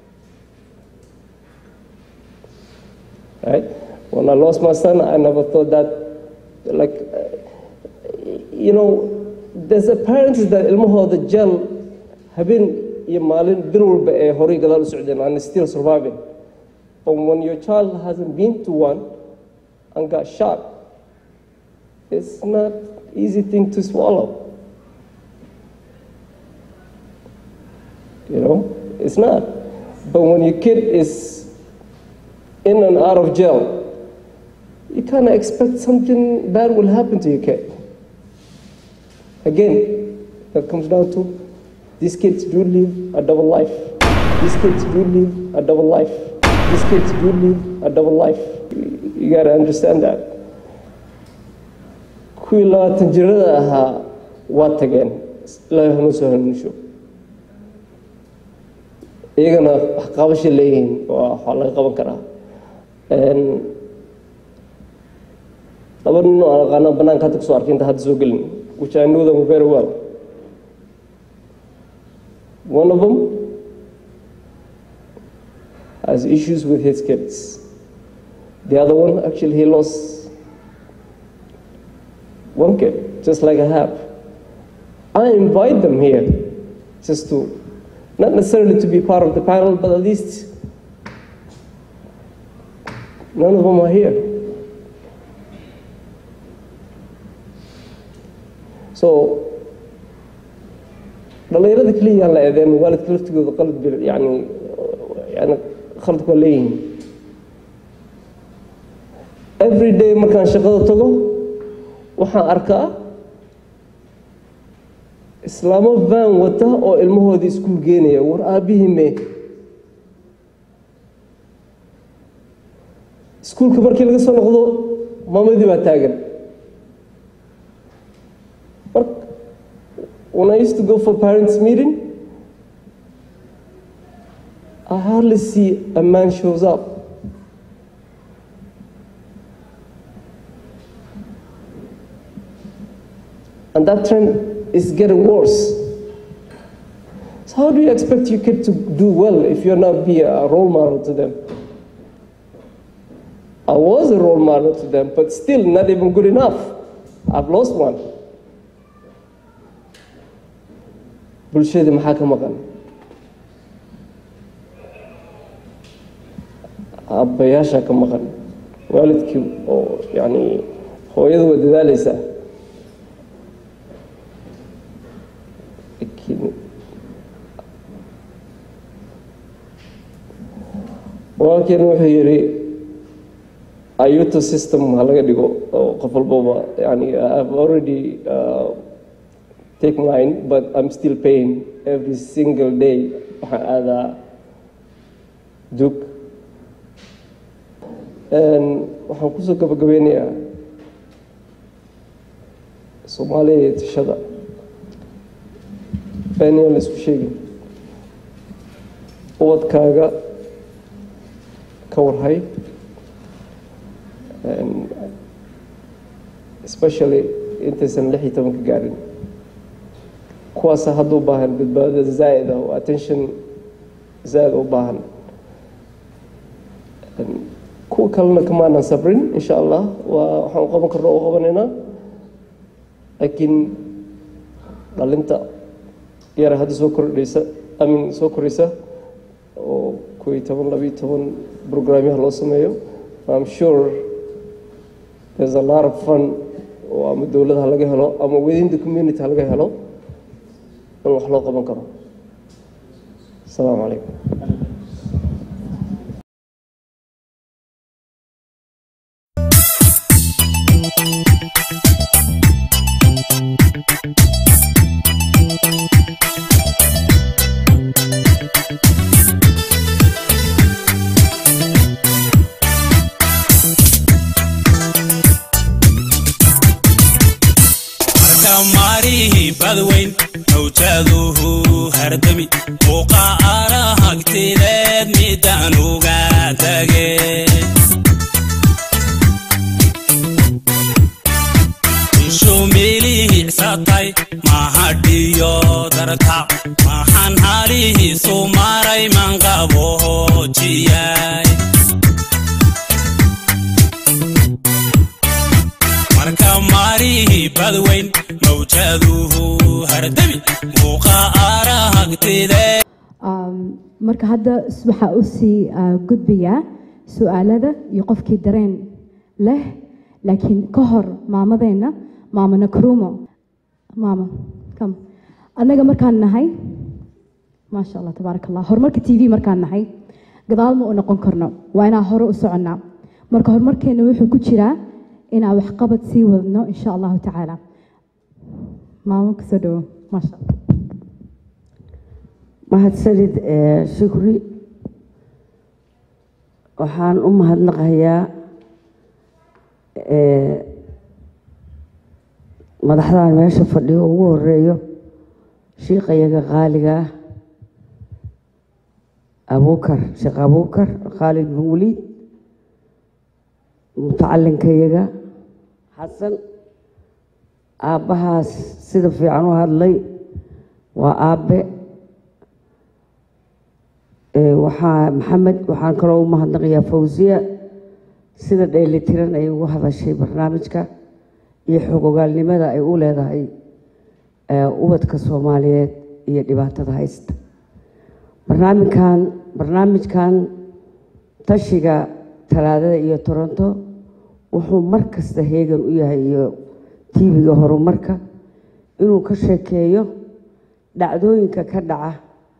Right? When I lost my son, I never thought that, like, you know, there's a parents that ilmahooda jel habeen iyo maalin bil walba ee horay gadaal u socdeen and still surviving. But when your child hasn't been to one, and got shot. It's not easy thing to swallow. You know, it's not. But when your kid is in and out of jail, you kind of expect something bad will happen to your kid. Again, that comes down to these kids do live a double life. These kids do live a double life. These kids do live a double life. You gotta understand that. kuwii labaatan jirada ahaa waa tageen ilaahay hanu soo hanuunsho iyagana wax qabasha leeyihiin waa waxaa laga qaban karaa laba nin oo aan aqaana banaanka hadda kusoo arkay inta hadda soo gelin which I know them very well one of them has issues with his kids the other one actually he lost one kid just like I have I invite them here just to not necessarily to be part of the panel but at least none of them are here so dhalinyarada keliya yaan la eedeen waalidka laftigooda qalad bil yani yani khaladku waa leeyihiin every day markaan shaqada tago waxaan arkaa islaamo van wata oo ilmahoodii iskuul geenaya war aabihii mee iskuulka markii laga soo noqdo maamadii baa taagan when I used to go for parents' meeting, I hardly see a man shows up. And that trend is getting worse. So how do you expect your kid to do well if you're not be a role model to them? I was a role model to them, but still not even good enough. I've lost one. bulshada maxaa ka maqan aabbayaasha ka maqan waalidkii oo yani hooyada waa dadaaleysaa laakiin walaalkeena wuxuu yidhi ayuto system ha laga dhigo oo qof walbaba yani i've already uh, take mine, but I'm still paying every single day. waxaan aadaa dug waxaan kusoo gabagabeynayaa soomaaliya iyo tashada beeniyaan la isku sheegin ubadkaaga ka warhay especially intaysan lix iyo tobanka gaarin kuwaasa hadda u baahan badbaadada zaa'id ah oo attention zaa'id u baahan kuwa kalena kamaanan sabrin insha allah waa waxaan qaban karna u qabanaynaa laakiin dhalinta yara hadda soo kordhaysa amin soo koraysa oo kow iyo toban labiyo toban programyaha loo sameeyo I'm sure there's a lot of fun oo ama dowlad ha laga helo ama within the community ha laga helo in wax loo qaban karo asalaamu calaykum maarihi badweyn mawjaduhu hardami muuqa arahagtideed midaan uga tage shumilihicsatay mahadhiyo darta maxaan halihiisu maray manqabohojiyay marka maarihi badweyn mawjaduhu hardami muuqa arahagtideed marka hadda waxaa u sii gudbayaa su-aalada iyo qofkii dareen leh laakiin ka hor maamadeenna maama nakrumo maama kam annaga markaan nahay maasha allah tabaaraka allah horumarka t v markaan nahay gadaal ma u noqon karno waa inaan hore u soconnaa marka horumarkeenna wuxuu ku jiraa inaan waxqabad sii wadno insha allahu tacaala maamo kasoo dhawo maasha allah mahadsanid shukri waxaan u mahadnaqayaa madaxdan meesha fadhiyo ugu horeeyo shiikayaga qaaliga ah abuukar sheekh abuukar khaalid bin waliid mutacalinkayaga xasan aabbahaas sida fiican u hadlay waa aabbe waxaa maxamed waxaan kaloo u mahadnaqayaa fawsiya sida dheelitiran ay ugu hadashay barnaamijka iyo xogogaalnimada ay u leedahay ubadka soomaaliyeed iyo dhibaatada haysta barnaamijkan barnaamijkan tashiga talaadada iyo toronto wuxuu mar kasta heegan u yahay iyo tv-ga horumarka inuu ka sheekeeyo dhacdooyinka ka dhaca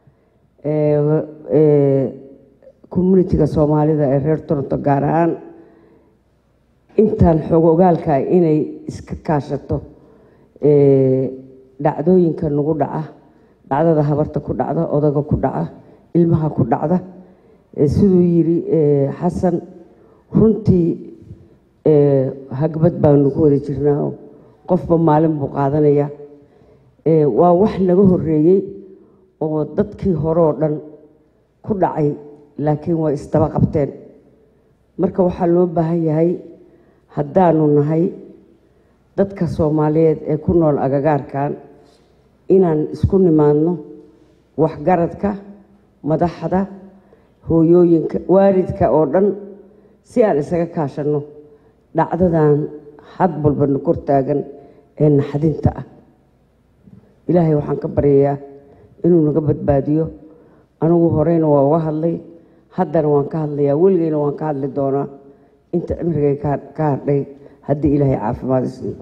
communitiga soomaalida ee reer toronto gaar ahaan intaan xog ogaalka inay iska kaashato dhacdooyinka nagu dhaca dhacdada habarta ku dhacda odaga ku dhaca ilmaha ku dhacda siduu yiri xasan runtii hagbad baanu ku wada jirnaa qofba maalin buu qaadanaya waa wax naga horeeyey oo dadkii hore oo dhan ku dhacay laakiin way isdaba qabteen marka waxaa loo baahan yahay haddaanu nahay dadka soomaaliyeed ee ku nool agagaarkan inaan isku nimaadno waxgaradka madaxda hooyooyinka waalidka oo dhan si aan isaga kaashanno dhacdadan had walbana kor taagan ee naxdinta ah ilaahay waxaan ka baryayaa inuu naga badbaadiyo anigu horeyna waa uga hadlay haddana waan ka hadlayaa weligeyna waan ka hadli doonaa inta cimrigay ka hadhay haddii ilaahay caafimaad isiiyo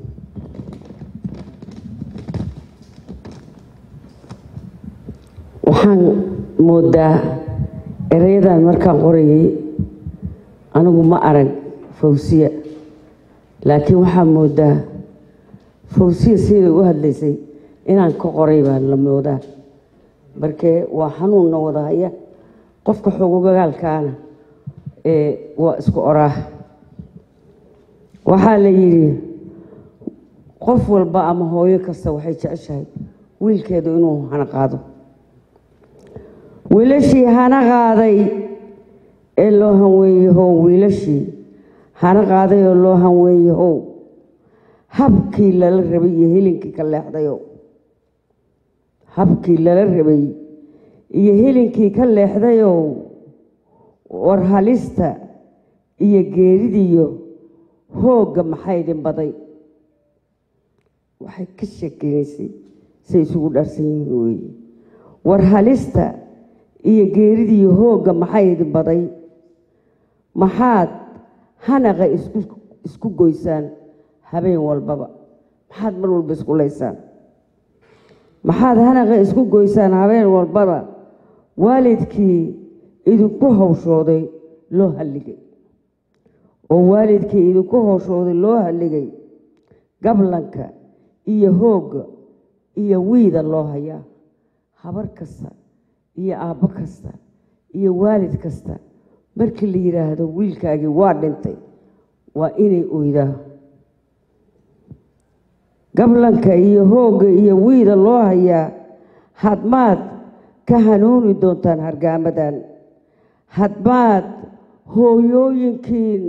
waxaan moodaa erayadan markaan qorayay anigu ma arag fawsiya laakiin waxaa moodaa fawsiya siday u hadlaysay inaan ka qoray baan la moodaa markee waa xanuunna wadahaya qofka xogogagaalkaana waa isku oraah waxaa la yidhi qof walba ama hooyo kasta waxay jeceshahay wiilkeedu inuu hana qaado wiilashii hana qaaday ee loo hanweeyahow wiilashii hana qaaday oo loo hanweeyahow habkii lala rabay iyo helinkii ka leexdayow habkii lala rabay iyo helinkii ka leexdayow war halista iyo geeridiyo hoogga maxay idin baday waxay ka sheekeynaysay say isugu dhaarsan yihiin weeye war halista iyo geeridiyo hoogga maxay idin baday maxaad hanaqa isku isku goysaan habeen walbaba maxaad mar walba isku laysaan maxaad hanaqa isku goysaan habeen walbaba waalidkii idinku hawshooday loo halligay oo waalidkii idinku hawshooday loo halligay gablanka iyo hoogga iyo wiida loo hayaa habar kasta iyo aabbo kasta iyo waalid kasta markii la yidhaahdo wiilkaagii waa dhintay waa inay oydaa gablanka iyo hoogga iyo wiida loo hayaa hadmaad ka hanuuni doontaan hargaamadan hadmaad hooyooyinkiin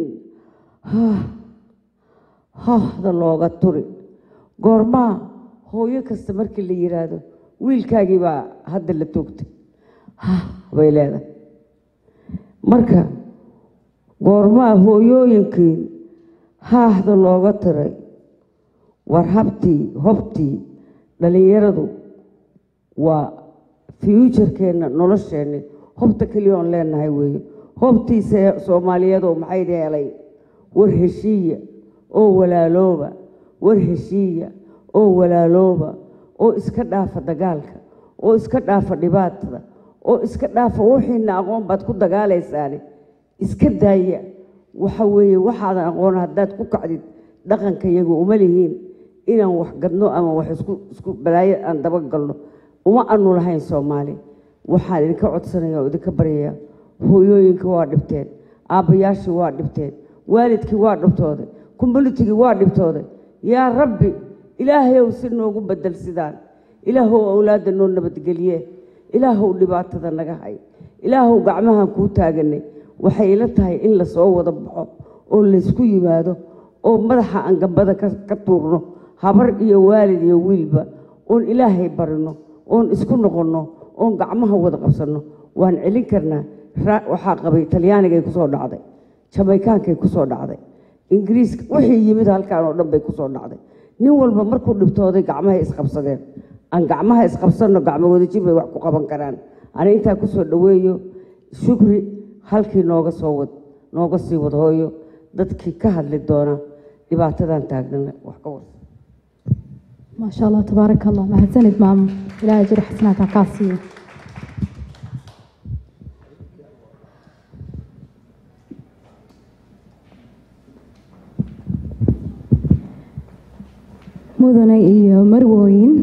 hahda looga turi goormaa hooyo kasta markii la yidhaahdo wiilkaagii baa hadda la toogtay hah bay leedahay marka goormaa hooyooyinkiin haahda looga tiray war habtii hobtii dhallinyaradu waa fuujarkeenna nolosheenni hobta keliya oon leenahay weeye hobtiisa soomaaliyeedoo maxayd helay war heshiiya oo walaalooba war heshiiya oo walaalooba oo iska dhaafa dagaalka oo iska dhaafa dhibaatada oo iska dhaafa wixiina aqoon baad ku dagaalaysaani iska daaya waxa weeye waxaadan aqoon haddaad ku kacdid dhaqanka iyagu uma lihiin inaan wax gadno ama wax isku isku balaayo aan daba galno uma anu lahayn soomaali waxaan idinka codsanaya oo idinka baryayaa hooyooyinka waa dhibteen aabbayaashii waa dhibteen waalidkii waa dhibtooday communitigii waa dhibtooday yaa rabbi ilaahayow si noogu bedel sidaan ilaahow awlaadda noo nabadgeliye ilaahow dhibaatada naga hay ilaahow gacmahan kuu taaganay waxay ila tahay in lasoo wada baxo oo laysku yimaado oo madaxa aan gambada ka ka tuurno habar iyo waalid iyo wiilba oon ilaahay barino oon isku noqonno oon gacmaha wada qabsanno waan celin karnaa Ra- waxaa qabay talyaanigay kusoo dhacday jamaykaankay kusoo dhacday ingiriiska wixii yimid halkaan oo dhan bay kusoo dhacday nin walba markuu dhibtooday gacmahay isqabsadeen aan gacmaha isqabsanno gacmo wadajir bay wax ku qaban karaan ani intaa kusoo dhoweeyo shukri halkii nooga soo wad nooga sii wad hooyo dadkii ka hadli doona dhibaatadan taagnana wax ka wada ما شاء الله تبارك الله ما هتسند ماما لا أجر حسنات عكاسية mudane iyo marwooyin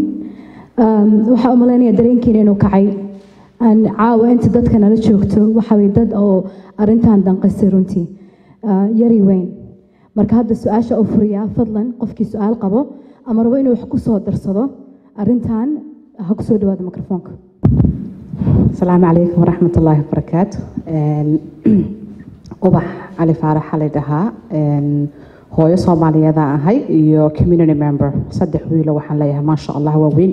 Um, waxaa u malaynaya dareenkiina inuu kacay aan caawa inta dadka nala joogto waxa way dad oo arintan danqisay runtii uh, yari weyn marka hadda su-aasha u furiyaa fadlan qofkii su-aal qabo ama rabo inuu wax ku soo darsado arintan ha ku soo dhawaada mikrofoonka asalaamu calaykum waraxmat ullaahi wabarakaatu Een, ubax cali faarax xali dhahaa Een, hooyo soomaaliyeeda ahay iyo community member saddex wiilo waxaan leeyahay maasha allah waa weyn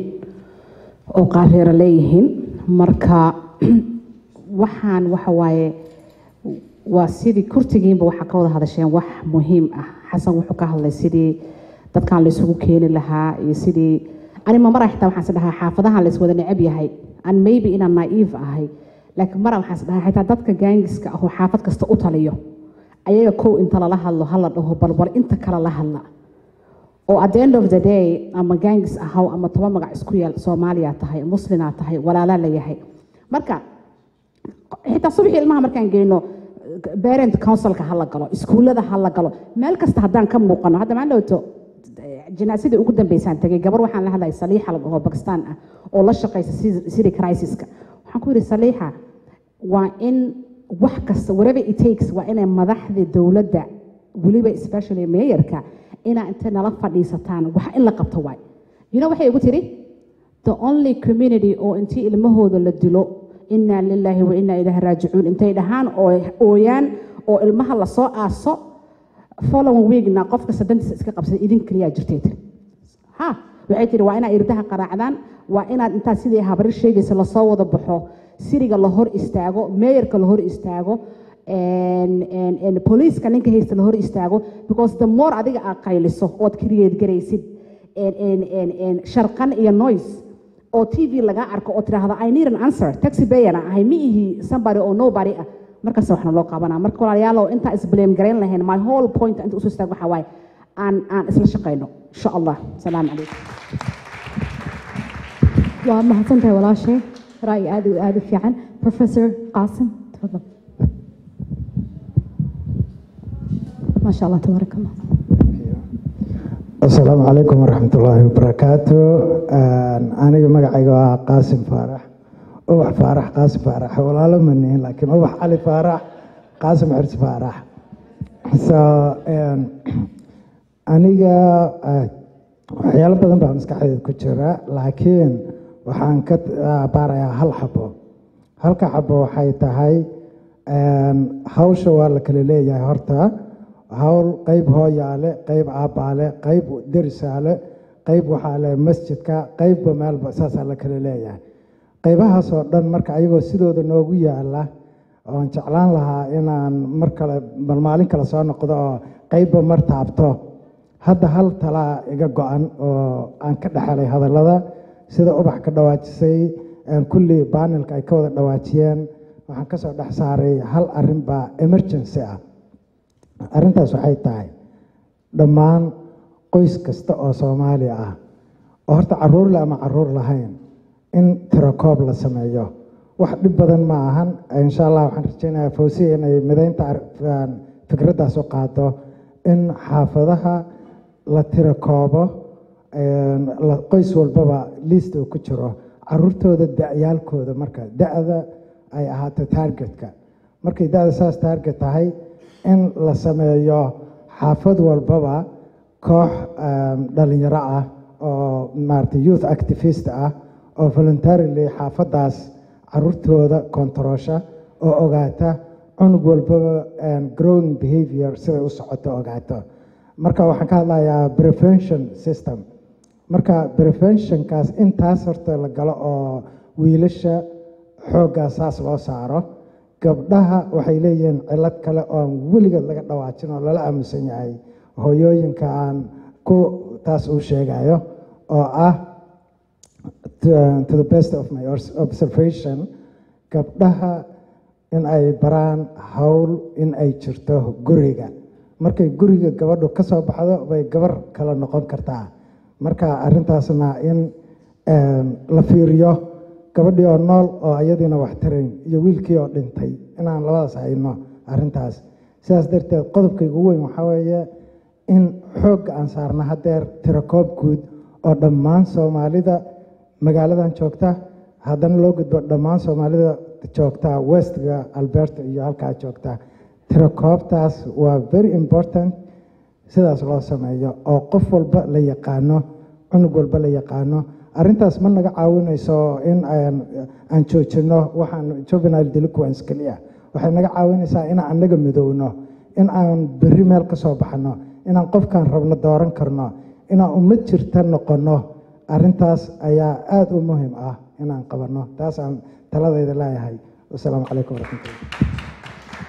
oo qaareera leeyihiin marka waxaan waxa waaye waa sidii kurtigiinba waxaa ka wada hadasheen wax muhiim ah xasan wuxuu ka hadlay sidii dadkan la isugu keeni lahaa iyo sidii ani ma mara xitaa waxaan is dhahaa xaafadahan la iswada necab yahay and maybe inaan naive ahay laakiin mara waxaan is dhahaa xitaa dadka gaangiska ah oo xaafad kasta u taliyo ayaga kow inta lala hadlo hala dhaho balbal inta kale la hadla oo at the end of the day ama gaangis ahaw ama toba magac isku yeel soomaaliya tahay muslinaa tahay walaalaa la yahay marka xitaa subaxii ilmaha markaan geyno parent councilka ha la galo iskuullada ha la galo meel kasta haddaan ka muuqano hadda maan dhowto jinaasadii ugu dambeysaan tagay gabar waxaan la hadlaya saliixa la dhaho bakistaan ah oo la shaqaysa city crisiska waxaan ku yidhi saliixa waa in wax kasta whatever it takes waa inay madaxda dowladda weliba especially mayorka inaa intay nala fadhiisataan wax in la qabto waay you know waxay igu tiri the only community oo intii ilmahooda la dilo inaa lilaahi wa inaa ilaahi raajicuun intay dhahaan oo ooyaan oo ilmaha lasoo aaso following weekna qofka sadantiisa iska qabsada idin kaliyaa jirtay tiri ha waxay tiri waa inaad irdaha qaraacdaan waa inaad intaad sidii habari sheegaysa lasoo wada baxo siriga la hor istaago meeyarka la hor istaago booliiska ninka haysta la hor istaago because the more adiga aad qayliso ood create garaysid sharqan iyo noise oo t v lagaa arko oo tidhaahdo i need an answer taxi bayana ahay ma ihi somebody oo nobody ah markaas waxna loo qabanaa marka walaalayaalow intaan isblame garayn lahayn my whole point inta usoo istaag waxaa waaye aan aan isla shaqayno insha allah salaamu calaykum waa mahadsantahay walaashay ra'yi aad u aad u fiican professor qaasim tafadal ما شاء الله تبارك الله asalaamu calaykum waraxmatullaahi wabarakaatu aniga magacayga waa qaasim faarax ubax faarax qaasim faarax walaalo ma nihin laakiin ubax cali faarax qaasim xirsi faarax so aniga waxyaalo badan baa maskaxdeed ku jira laakiin waxaan ka baarayaa hal xabo halka xabo waxay tahay hawsha waa la kala leeyahay horta hawl qayb hooyaale qayb aabbaale qayb derisaale qayb waxaa le masjidka qaybba meelba saasaa la kala leeyahay qaybahaasoo dhan marka ayagoo sidooda noogu yaala oon jeclaan lahaa inaan mar kale bal maalin kale soo noqdo oo qaybba mar taabto hadda hal talaa iga go-an oo aan ka dhexelay hadallada sida ubax ka dhawaajisay kulli baanelka ay ka wada dhawaajiyeen waxaan kasoo dhex saaray hal arrin baa emergency ah arrintaas waxay tahay dhammaan qoys kasta oo soomaaliya ah oo horta caruur le ama caruur lahayn in tirakoob la sameeyo wax dhib badan ma ahan insha allah waxaan rajeynayaa fawsiya inay midaynta fikraddaas u qaado in xaafadaha la tirakoobo qoys walbaba liist uu ku jiro caruurtooda da-yaalkooda marka da-da ay ahaato taargetka markay da-da saas taarget tahay in la sameeyo xaafad walbaba koox dhalinyaro ah oo maarata youth activist ah oo voluntarily xaafaddaas caruurtooda kontaroosha oo ogaata cunug walbaba growing behavior siday u socoto ogaato marka waxaan ka hadlayaa prevention system marka preventionkaas intaas horta la galo oo wiilasha xooggaa saas loo saaro gabdhaha waxay leeyihiin cilad kale oon weligeed laga dhawaajin oo lala aamusan yahay hooyooyinka aan ku taas uu sheegayo oo ah to, to the best of my observation gabdhaha in ay baraan howl in ay jirto guriga markay guriga gabadhu ka soo baxdo bay gabar kale noqon kartaa marka arrintaasna in la fiiriyo gabadhii oo nool oo iyadiina wax tarayn iyo wiilkii oo dhintay inaan labadaas hayno arrintaas sidaas darteed qodobkayga ugu weyn waxaa weeye in xoogga aan saarno haddeer tirakoob guud oo dhammaan soomaalida magaaladan joogta haddana loo gudbo dhammaan soomaalida joogta westga alberta iyo halkaa joogta tirakoobtaas waa very important sidaas loo sameeyo oo qof walba la yaqaano cunug walba la yaqaano arrintaas ma naga caawinayso in aan joojino waxaan juvenile delinquence keliya waxay naga caawinaysaa inaan annaga midowno in aan berri meel ka soo baxno inaan qofkaan rabno dooran karno inaan ummad jirta noqonno arrintaas ayaa aada u muhiim ah inaan qabanno taasaan taladayda leeyahay wasalaamu calaykum waraxmatullah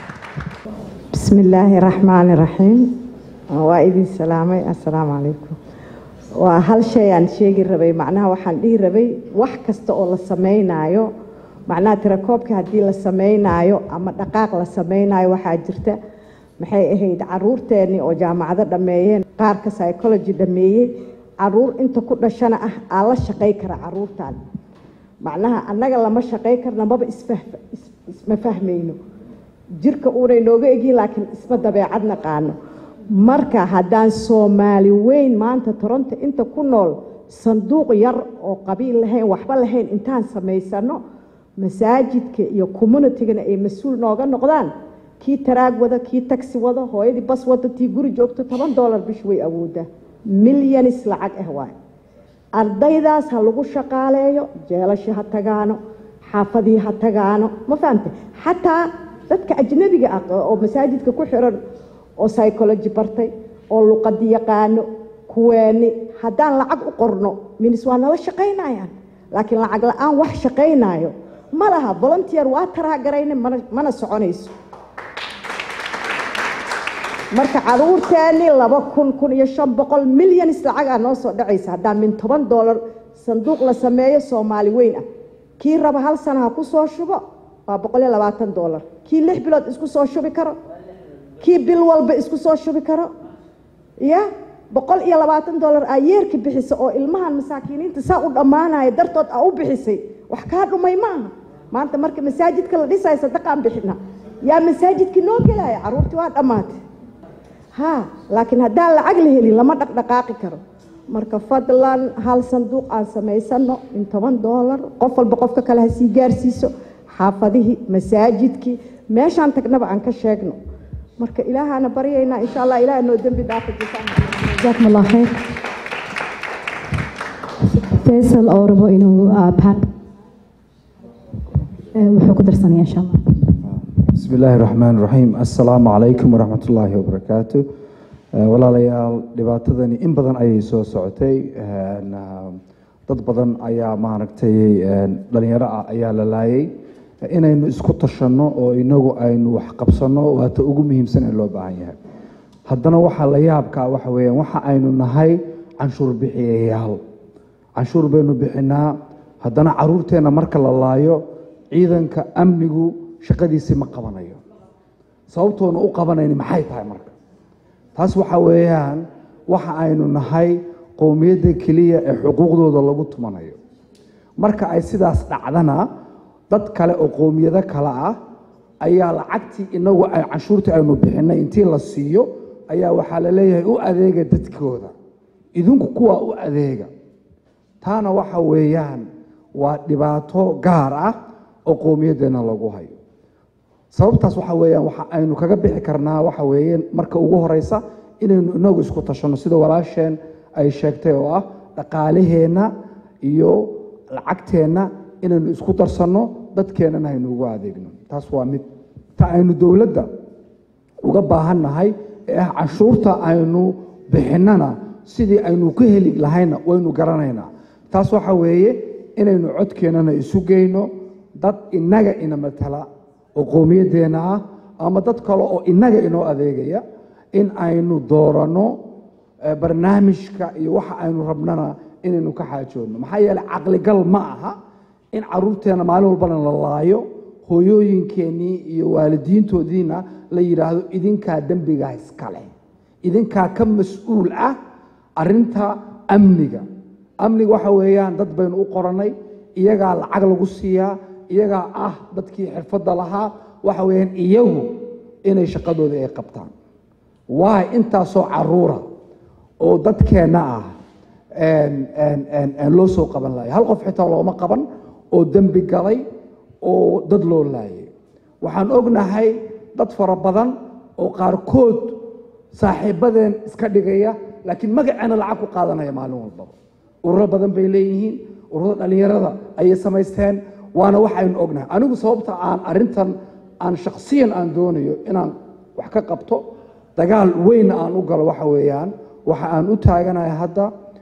بسم الله الرحمن الرحيم وإذن سلامي السلام عليكم وهل شيء أن شيء ربي معناها وحن دي ربي wax kasta oo la sameynaayo macnaha tirakoobka haddii la sameynaayo ama dhaqaaq la sameynaayo waxaa jirta maxay ahayd caruurteennii oo jaamacado dhammeeyeen qaarka psychology dhammeeyey caruur inta ku dhashana ah aa la shaqay kara caruurtan macnaha annaga lama shaqay karna maba isma fahmayno jirka uunay nooga egin laakiin isma dabeecad naqaano marka haddaan soomaali weyn maanta toronto inta ku nool sanduuq yar oo qabiil lahayn waxba lahayn intaan samaysano masaajidka iyo communitygana ay mas-uul nooga noqdaan kii taraag wada kii taxi wada hooyadii bas wada tii guri joogto toban dollar bish way awoodaa milyanis lacag ah waay ardaydaas ha lagu shaqaaleeyo jeelasha ha tagaano xaafadii ha tagaano ma fahamte xataa dadka ajnabiga ah oo masaajidka ku xiran oo psychology bartay oo luqadi yaqaano kuweeni haddaan lacag u qorno minis waa nala shaqaynayaan laakiin lacag la-aan wax shaqaynayo ma laha volunteer waa taraagarayna mana soconayso marka caruurteeni laba kun kun iyo shan boqol milyanis lacagaa noo soo dhacaysa haddaan min toban dollar sanduuq la sameeyo soomaali weyn ah kii raba hal sana ha ku soo shubo waa boqol iyo labaatan dollar kii lix bilood isku soo shubi karo kii bil walba isku soo shubi karo ya boqol iyo labaatan dollar aa yeerka bixisa oo ilmahan masaakiiniinta saa u dhammaanaya dartood aa u bixisay wax kaa dhumay maaha maanta marka masaajidka la dhisayo sadaqaan bixina yaa masaajidkii noo gelaya caruurtii waa dhammaatay ha laakiin haddaan lacag la helin lama dhaqdhaqaaqi karo marka fadlan hal sanduuq aan samaysano in toban dollar qof walba qofka kale ha sii gaarsiiso xaafadihii masaajidkii meeshaan tagnaba aan ka sheegno marka ilaahaana baryaynaa insha allah ilaah noo dembi dhaafa جزاكم الله خير فيصل oo rabo inuu pan wuxuu ku darsanaya insha allah بسم الله الرحمن الرحيم السلام عليكم ورحمة الله وبركاته walaalayaal dhibaatadani in badan ayay soo socotay dad badan ayaa maaragtay dhalinyaro ah ayaa la laayay inaynu isku tashanno oo inagu aynu wax qabsanno waata ugu muhiimsan ee loo baahan yahay haddana waxaa la yaabkaa waxa weeyaan waxa aynu nahay canshuur bixiyayaal canshuur baynu bixinaa haddana caruurteenna marka la laayo ciidanka amnigu shaqadiisii ma qabanayo sababtoona u qabanayni maxay tahay marka taas waxa weeyaan waxa aynu nahay qowmiyadda keliya ee xuquuqdooda lagu tumanayo marka ay sidaas dhacdana dad kale oo qowmiyado kale ah ayaa lacagtii inagu ay canshuurtii aynu bixinay intii la siiyo ayaa waxaa la leeyahay u adeega dadkooda idinku kuwaa u adeega taana waxa weeyaan waa dhibaato gaar ah oo qowmiyaddeena lagu hayo sababtaas waxa weeyaan waxa aynu kaga bixi karnaa waxa weeye marka ugu horeysa inaynu inagu isku tashanno sida walaasheen ay sheegtay oo ah dhaqaalaheenna iyo lacagteenna inaynu isku darsanno dadkeennana haynu ugu adeegno taas waa mid ta aynu dowladda uga baahannahay ee ah canshuurta aynu bixinnana sidii aynu ka heli lahayna waynu garanaynaa taas waxa weeye inaynu codkeennana isu geyno dad innaga ina matala oo qowmiyaddeenna ah ama dad kale oo innaga inoo adeegaya in aynu dooranno eh, barnaamijka iyo waxa aynu rabnana inaynu ka xaajoodno maxaa yeeley caqligal ma aha in caruurteenna maalin walbana la laayo hooyooyinkeennii iyo waalidiintoodiina la yidhaahdo idinkaa dembigaa iskale idinkaa ka mas-uul ah arinta amniga amniga waxa weeyaan dad baynu u qorannay iyagaa lacag lagu siiyaa iyagaa ah dadkii xirfadda lahaa waxa weeyaan iyagu inay shaqadooda ay qabtaan waay intaasoo caruura oo dadkeenna ah loo soo qaban laaya hal qof xitaa looma qaban oo dembi galay oo dad loo laayay waxaan ognahay dad fara badan oo qaarkood saaxiibadeen iska dhigaya laakiin magaceena lacag ku qaadanaya maalin walbaba ururo badan bay leeyihiin ururada dhallinyarada ayay samaysteen waana waxaynu ognahay anigu sababta aan arintan aan shakhsiyan aan doonayo inaan wax ka qabto dagaal weyn aan u galo waxa weeyaan waxa aan u taaganahay hadda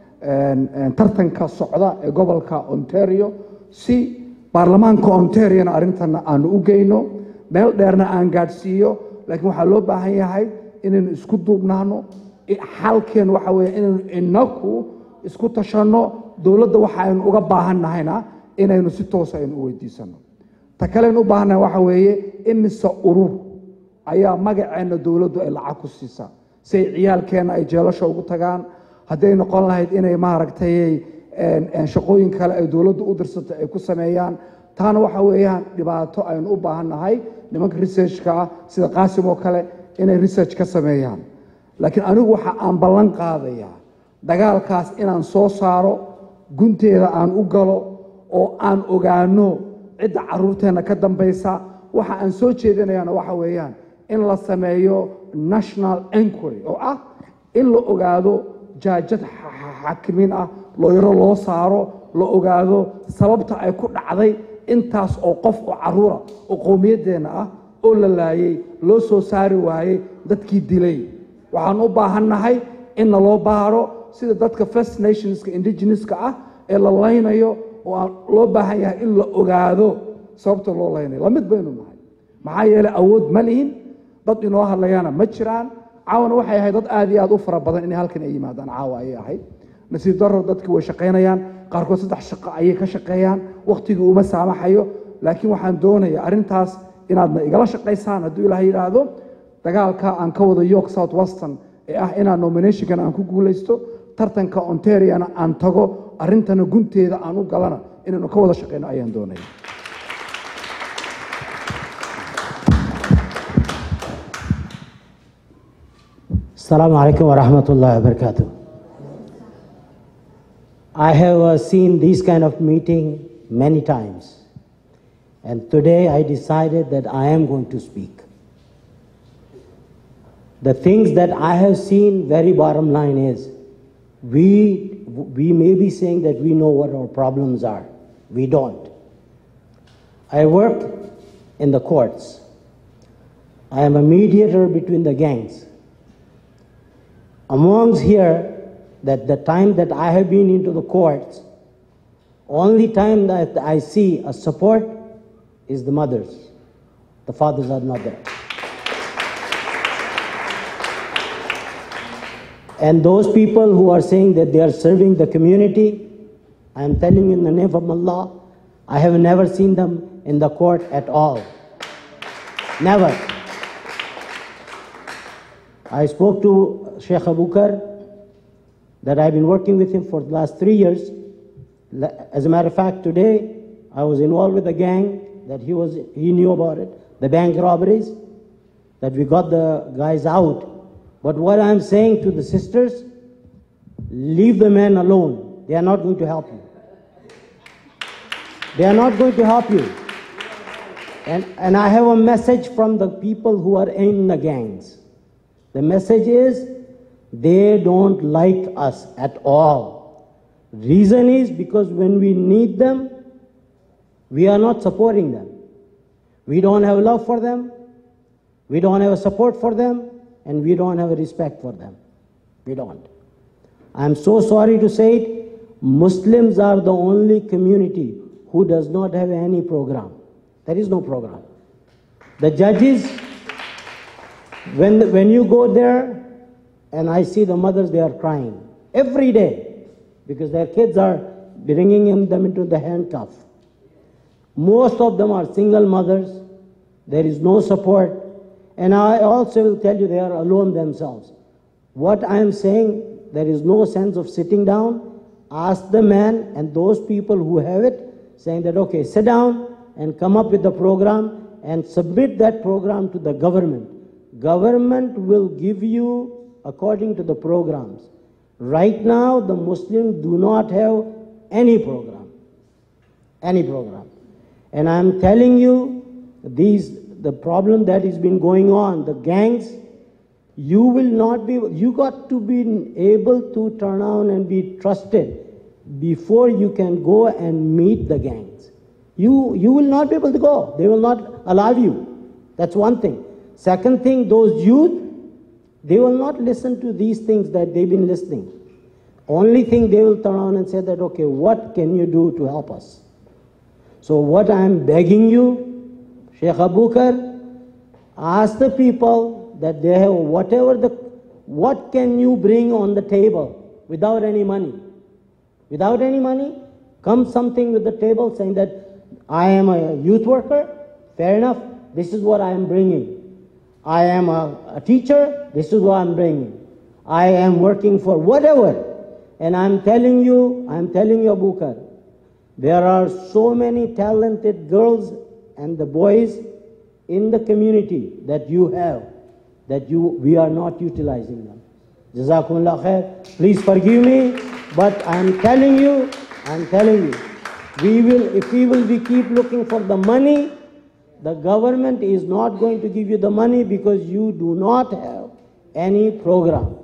tartanka socda ee gobolka ontario si baarlamaanka ontariona arrintana aanu u geyno meel dheerna aan gaadhsiiyo laakiin waxaa loo baahan yahay inaynu isku duubnaano xalkeen waxa weeye inaynu inaku isku tashanno dowladda waxa aynu uga baahan nahayna inaynu si toosa aynu u weydiisano ta kaleaynu u baahannahay waxa weeye imise urur ayaa magaceenna dowladdu ay lacag ku siisaa si ay ciyaalkeenna ay jeelasha ugu tagaan hadday noqon lahayd inay maaragtay shaqooyin kale ay dowladdu u dirsato ay ku sameeyaan taana waxa weeyaan dhibaato aynu u baahan nahay nimanka researchka ah sida qaasim oo kale inay research ka sameeyaan laakiin anigu waxa aan ballan qaadayaa dagaalkaas inaan soo saaro gunteeda aan u galo oo aan ogaano cidda caruurteenna ka dambaysa waxa aan soo jeedinayaana waxa weeyaan in la sameeyo national enquiry oo ah in la ogaado jaajad xaakimiin ah looyaro loo saaro la ogaado sababta ay ku dhacday intaas oo qof oo caruura oo qowmiyaddeenna ah oo la laayay loo soo saari waayey dadkii dilay waxaan u baahannahay in naloo baaro sida dadka first nationska indigenouska ah ee la laynayo oo aan loo baahan yahay in la ogaado sababta loo laynayo lamid baynu nahay maxaa yeeley awood ma lihin dad inoo hadlayana ma jiraan caawana waxay ahayd dad aad iyo aad u fara badan inay halkan ay yimaadaan caawa ayay ahayd nasiib daro dadkii way shaqaynayaan qaarkood saddex shaqo ayay ka shaqeeyaan wakhtigii uma saamaxayo laakiin waxaan doonayaa arrintaas inaadna igala shaqaysaan hadduu ilaah yidhaahdo dagaalka aan ka wado york south weston ee ah inaan nominationkan aan ku guulaysto tartanka ontariana aan tago arrintana gunteeda aan u galana inaynu ka wada shaqayno ayaan doonaya Assalamu alaikum wa rahmatullahi wa barakatuh. I have uh, seen this kind of meeting many times. And today I decided that I am going to speak. The things that I have seen, very bottom line is, we, we may be saying that we know what our problems are. We don't. I work in the courts. I am a mediator between the gangs. Amongst here, that the time that I have been into the courts, only time that I see a support is the mothers. The fathers are not there. And those people who are saying that they are serving the community, I am telling you in the name of Allah, I have never seen them in the court at all. Never. I spoke to Sheikh Abukar that I've been working with him for the last three years. As a matter of fact, today I was involved with a gang that he was he knew about it, the bank robberies, that we got the guys out. But what I'm saying to the sisters, leave the men alone. They are not going to help you. They are not going to help you. And, and I have a message from the people who are in the gangs. The message is they don't like us at all. Reason is because when we need them, we are not supporting them. We don't have love for them. We don't have a support for them, and we don't have a respect for them. We don't. I'm so sorry to say it, Muslims are the only community who does not have any program. There is no program. The judges, when, when you go there, and I see the mothers, they are crying every day because their kids are bringing them into the handcuff. Most of them are single mothers. There is no support. And I also will tell you they are alone themselves. What I am saying, there is no sense of sitting down. Ask the man and those people who have it, saying that, okay, sit down and come up with the program and submit that program to the government. Government will give you according to the programs. Right now, the Muslims do not have any program. Any program. And I'm telling you, these the problem that has been going on, the gangs, you will not be, you got to be able to turn on and be trusted before you can go and meet the gangs. You, you will not be able to go. They will not allow you. That's one thing. Second thing, those youth, they will not listen to these things that they've been listening. Only thing they will turn on and say that, okay, what can you do to help us? So what I'm begging you, Sheikh Abukar, ask the people that they have whatever the, what can you bring on the table without any money? Without any money, come something with the table saying that I am a youth worker, fair enough, this is what I am bringing. I am a, a teacher, this is what I'm bringing. I am working for whatever. And I'm telling you, I'm telling you, Abukar, there are so many talented girls and the boys in the community that you have that you we are not utilizing them. Jazakumullah khair. Please forgive me, but I'm telling you, I'm telling you, we will if we will be keep looking for the money, the government is not going to give you the money because you do not have any program.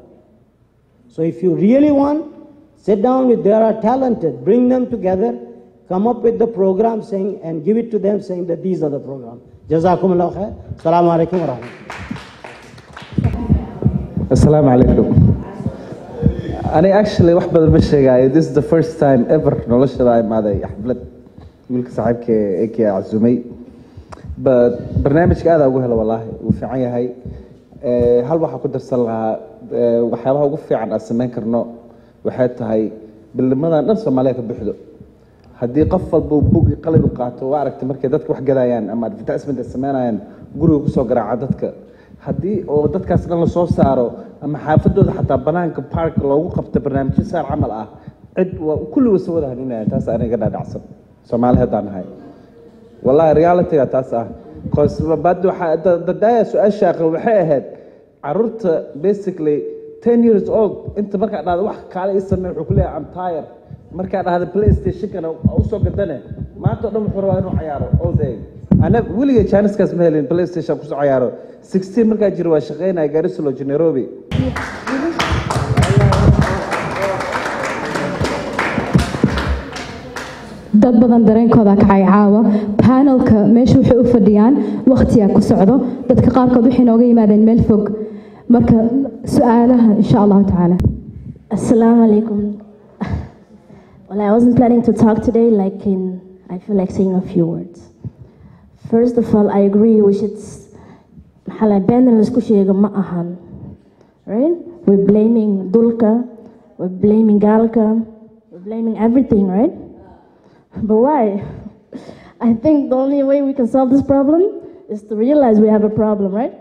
So if you really want, sit down with there are talented, bring them together, come up with the program saying and give it to them saying that these are the programs. Jazakumullah khair. Assalamu alaikum wa rahmatullah. Assalaamu calaykum ani actually wax badan ma sheegaayo this is the first time ever noloshada imaaday xaflad wiilka saaxiibka ee kee cazumay but barnaamijka aada ugu helo wallaahi wuu fiican yahay Eh, hal waxaa ku darsan lahaa eh, waxyaabaha ugu fiican aan samayn karno waxay tahay bilnimadan dhan soomaaliya ka buuxdo haddii qof walba uu bug iyo qalin u qaato waa aragtay markay dadka wax gadayaan ama advertisement ay sameynayaan guriga kusoo garaaca dadka haddii oo dadkaas dhan lasoo saaro ama xaafadooda xataa banaanka park loogu qabto barnaamijyo saar camal ah cid waa kulli wasa wada haninaya taas aniga dhaadhacsan soomaali haddaan nahay wallahi realityga taas ah cause bad waxaa da- dadaaya su-aasha aqal waxay ahayd caruurta basically ten years old inta markaa dhahda wax kaale ii samey wuxuu ku leeyahay am tire markaa dhahda playstationkana usoo gadane maanta oo dhan wuxuu rabaa inuu cayaaro all day ana weligay janiskaas ma helin playstation kusoo cayaaro sixteen markaa jiro waa shaqeynaya garisoloji nairobi dad badan dareenkooda kacay caawa panelka meesha waxay u fadhiyaan waqtiyaa ku socdo dadka qaarkood waxay nooga yimaadeen meel fog marka su-aalaha insha allahu tacaala Assalamu alaikum. Well, I wasn't planning to talk today, like in, I feel like saying a few words. First of all, I agree we should, maxaa la been in laisku sheego ma ahan. Right? We're blaming Dulka, we're blaming Galka, we're blaming everything, right? But why? I think the only way we can solve this problem is to realize we have a problem, right?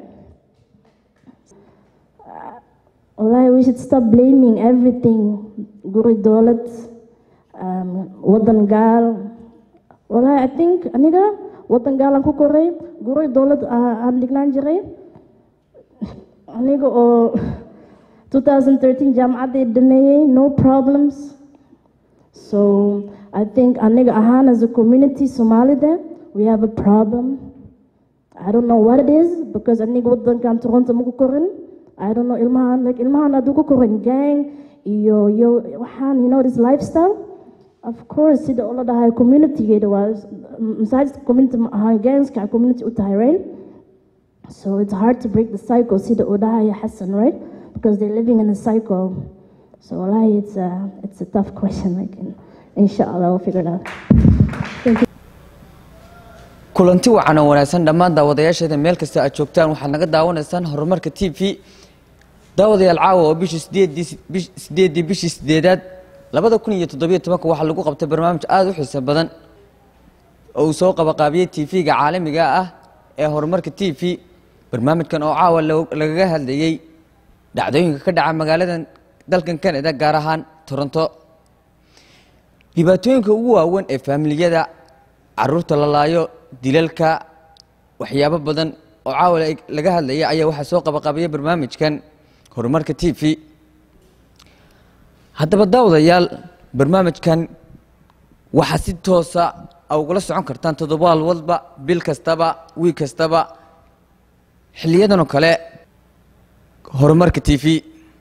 Wallahi, we should stop blaming everything. Guri Dolat, um, Wadan Gal. Wallahi, I think, aniga, Wadan Gal ang kukuray, Guri Dolat ang lignan jiray. Aniga, o 2013 Jam'at Demaye, no problems. So, I think, aniga, ahan as a community, Somali there, we have a problem. I don't know what it is, because aniga Wadan kan Toronto mukukurin. I don't know, ilmahan, like ilmahan adu ku korin gang, iyo, iyo, waxaan, you know, this lifestyle. Of course, sida ula dhahay community-geeda waa, masaajidka community ma ahaan, gangska community u tahay, right? So it's hard to break the cycle. See the Odaya Hassan, right? Because they're living in a cycle. So wallahi, it's a, it's a tough question. Like, in- inshallah, we'll figure it out. Thank you. kulanti wacan oo wanaagsan dhammaan daawadayaasheeda meel kasta aad joogtaan waxaad naga daawanaysaan horumarka t v daawadayaal caawa oo bishii sideedii bish- sideedii bishii sideedaad labada kun iyo toddobiyo tobanka waxaa lagu qabtay barnaamij aada u xiiso badan oo uu soo qabaqaabiyey t v-ga caalamiga ah ee horumarka t v barnaamijkan oo caawa lo- lagaga hadlayey dhacdooyinka ka dhaca magaaladan dalkan canada gaar ahaan toronto dhibaatooyinka ugu waaweyn ee faamiliyada caruurta la laayo dilalka waxyaabo badan oo caawa la- laga hadlaya ayaa waxaa soo qabaqabaya barnaamijkan horumarka t v haddaba daawadayaal barnaamijkan waxaa si toosa a ugula socon kartaan toddobaad walba bil kastaba wiig kastaba xiliyadan oo kale horumarka t v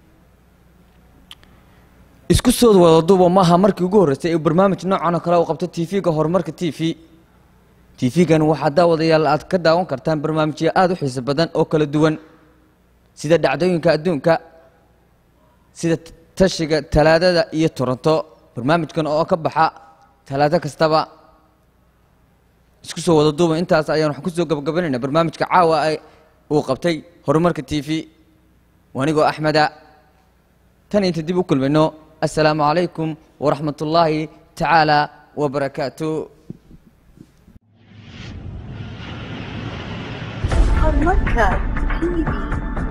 isku soo wada duuba maaha markii ugu horreysay ee barnaamij noocan oo kale uu qabto t v-ga horumarka t v t v-gan waxaa daawadayaal aad ka daawan kartaan barnaamijyo aada u xiiso badan oo kala duwan sida dhacdooyinka adduunka sida t- tashiga talaadada iyo toronto barnaamijkan oo ka baxa talaado kastaba isku soo wada duuba intaas ayaan waxaan kusoo gabagabanayna barnaamijka caawa ay uu qabtay horumarka t v wanigoo axmeda tan inta dib u kulmayno assalaamu calaykum waraxmat ullaahi tacaala wabarakaatu Horumarka TV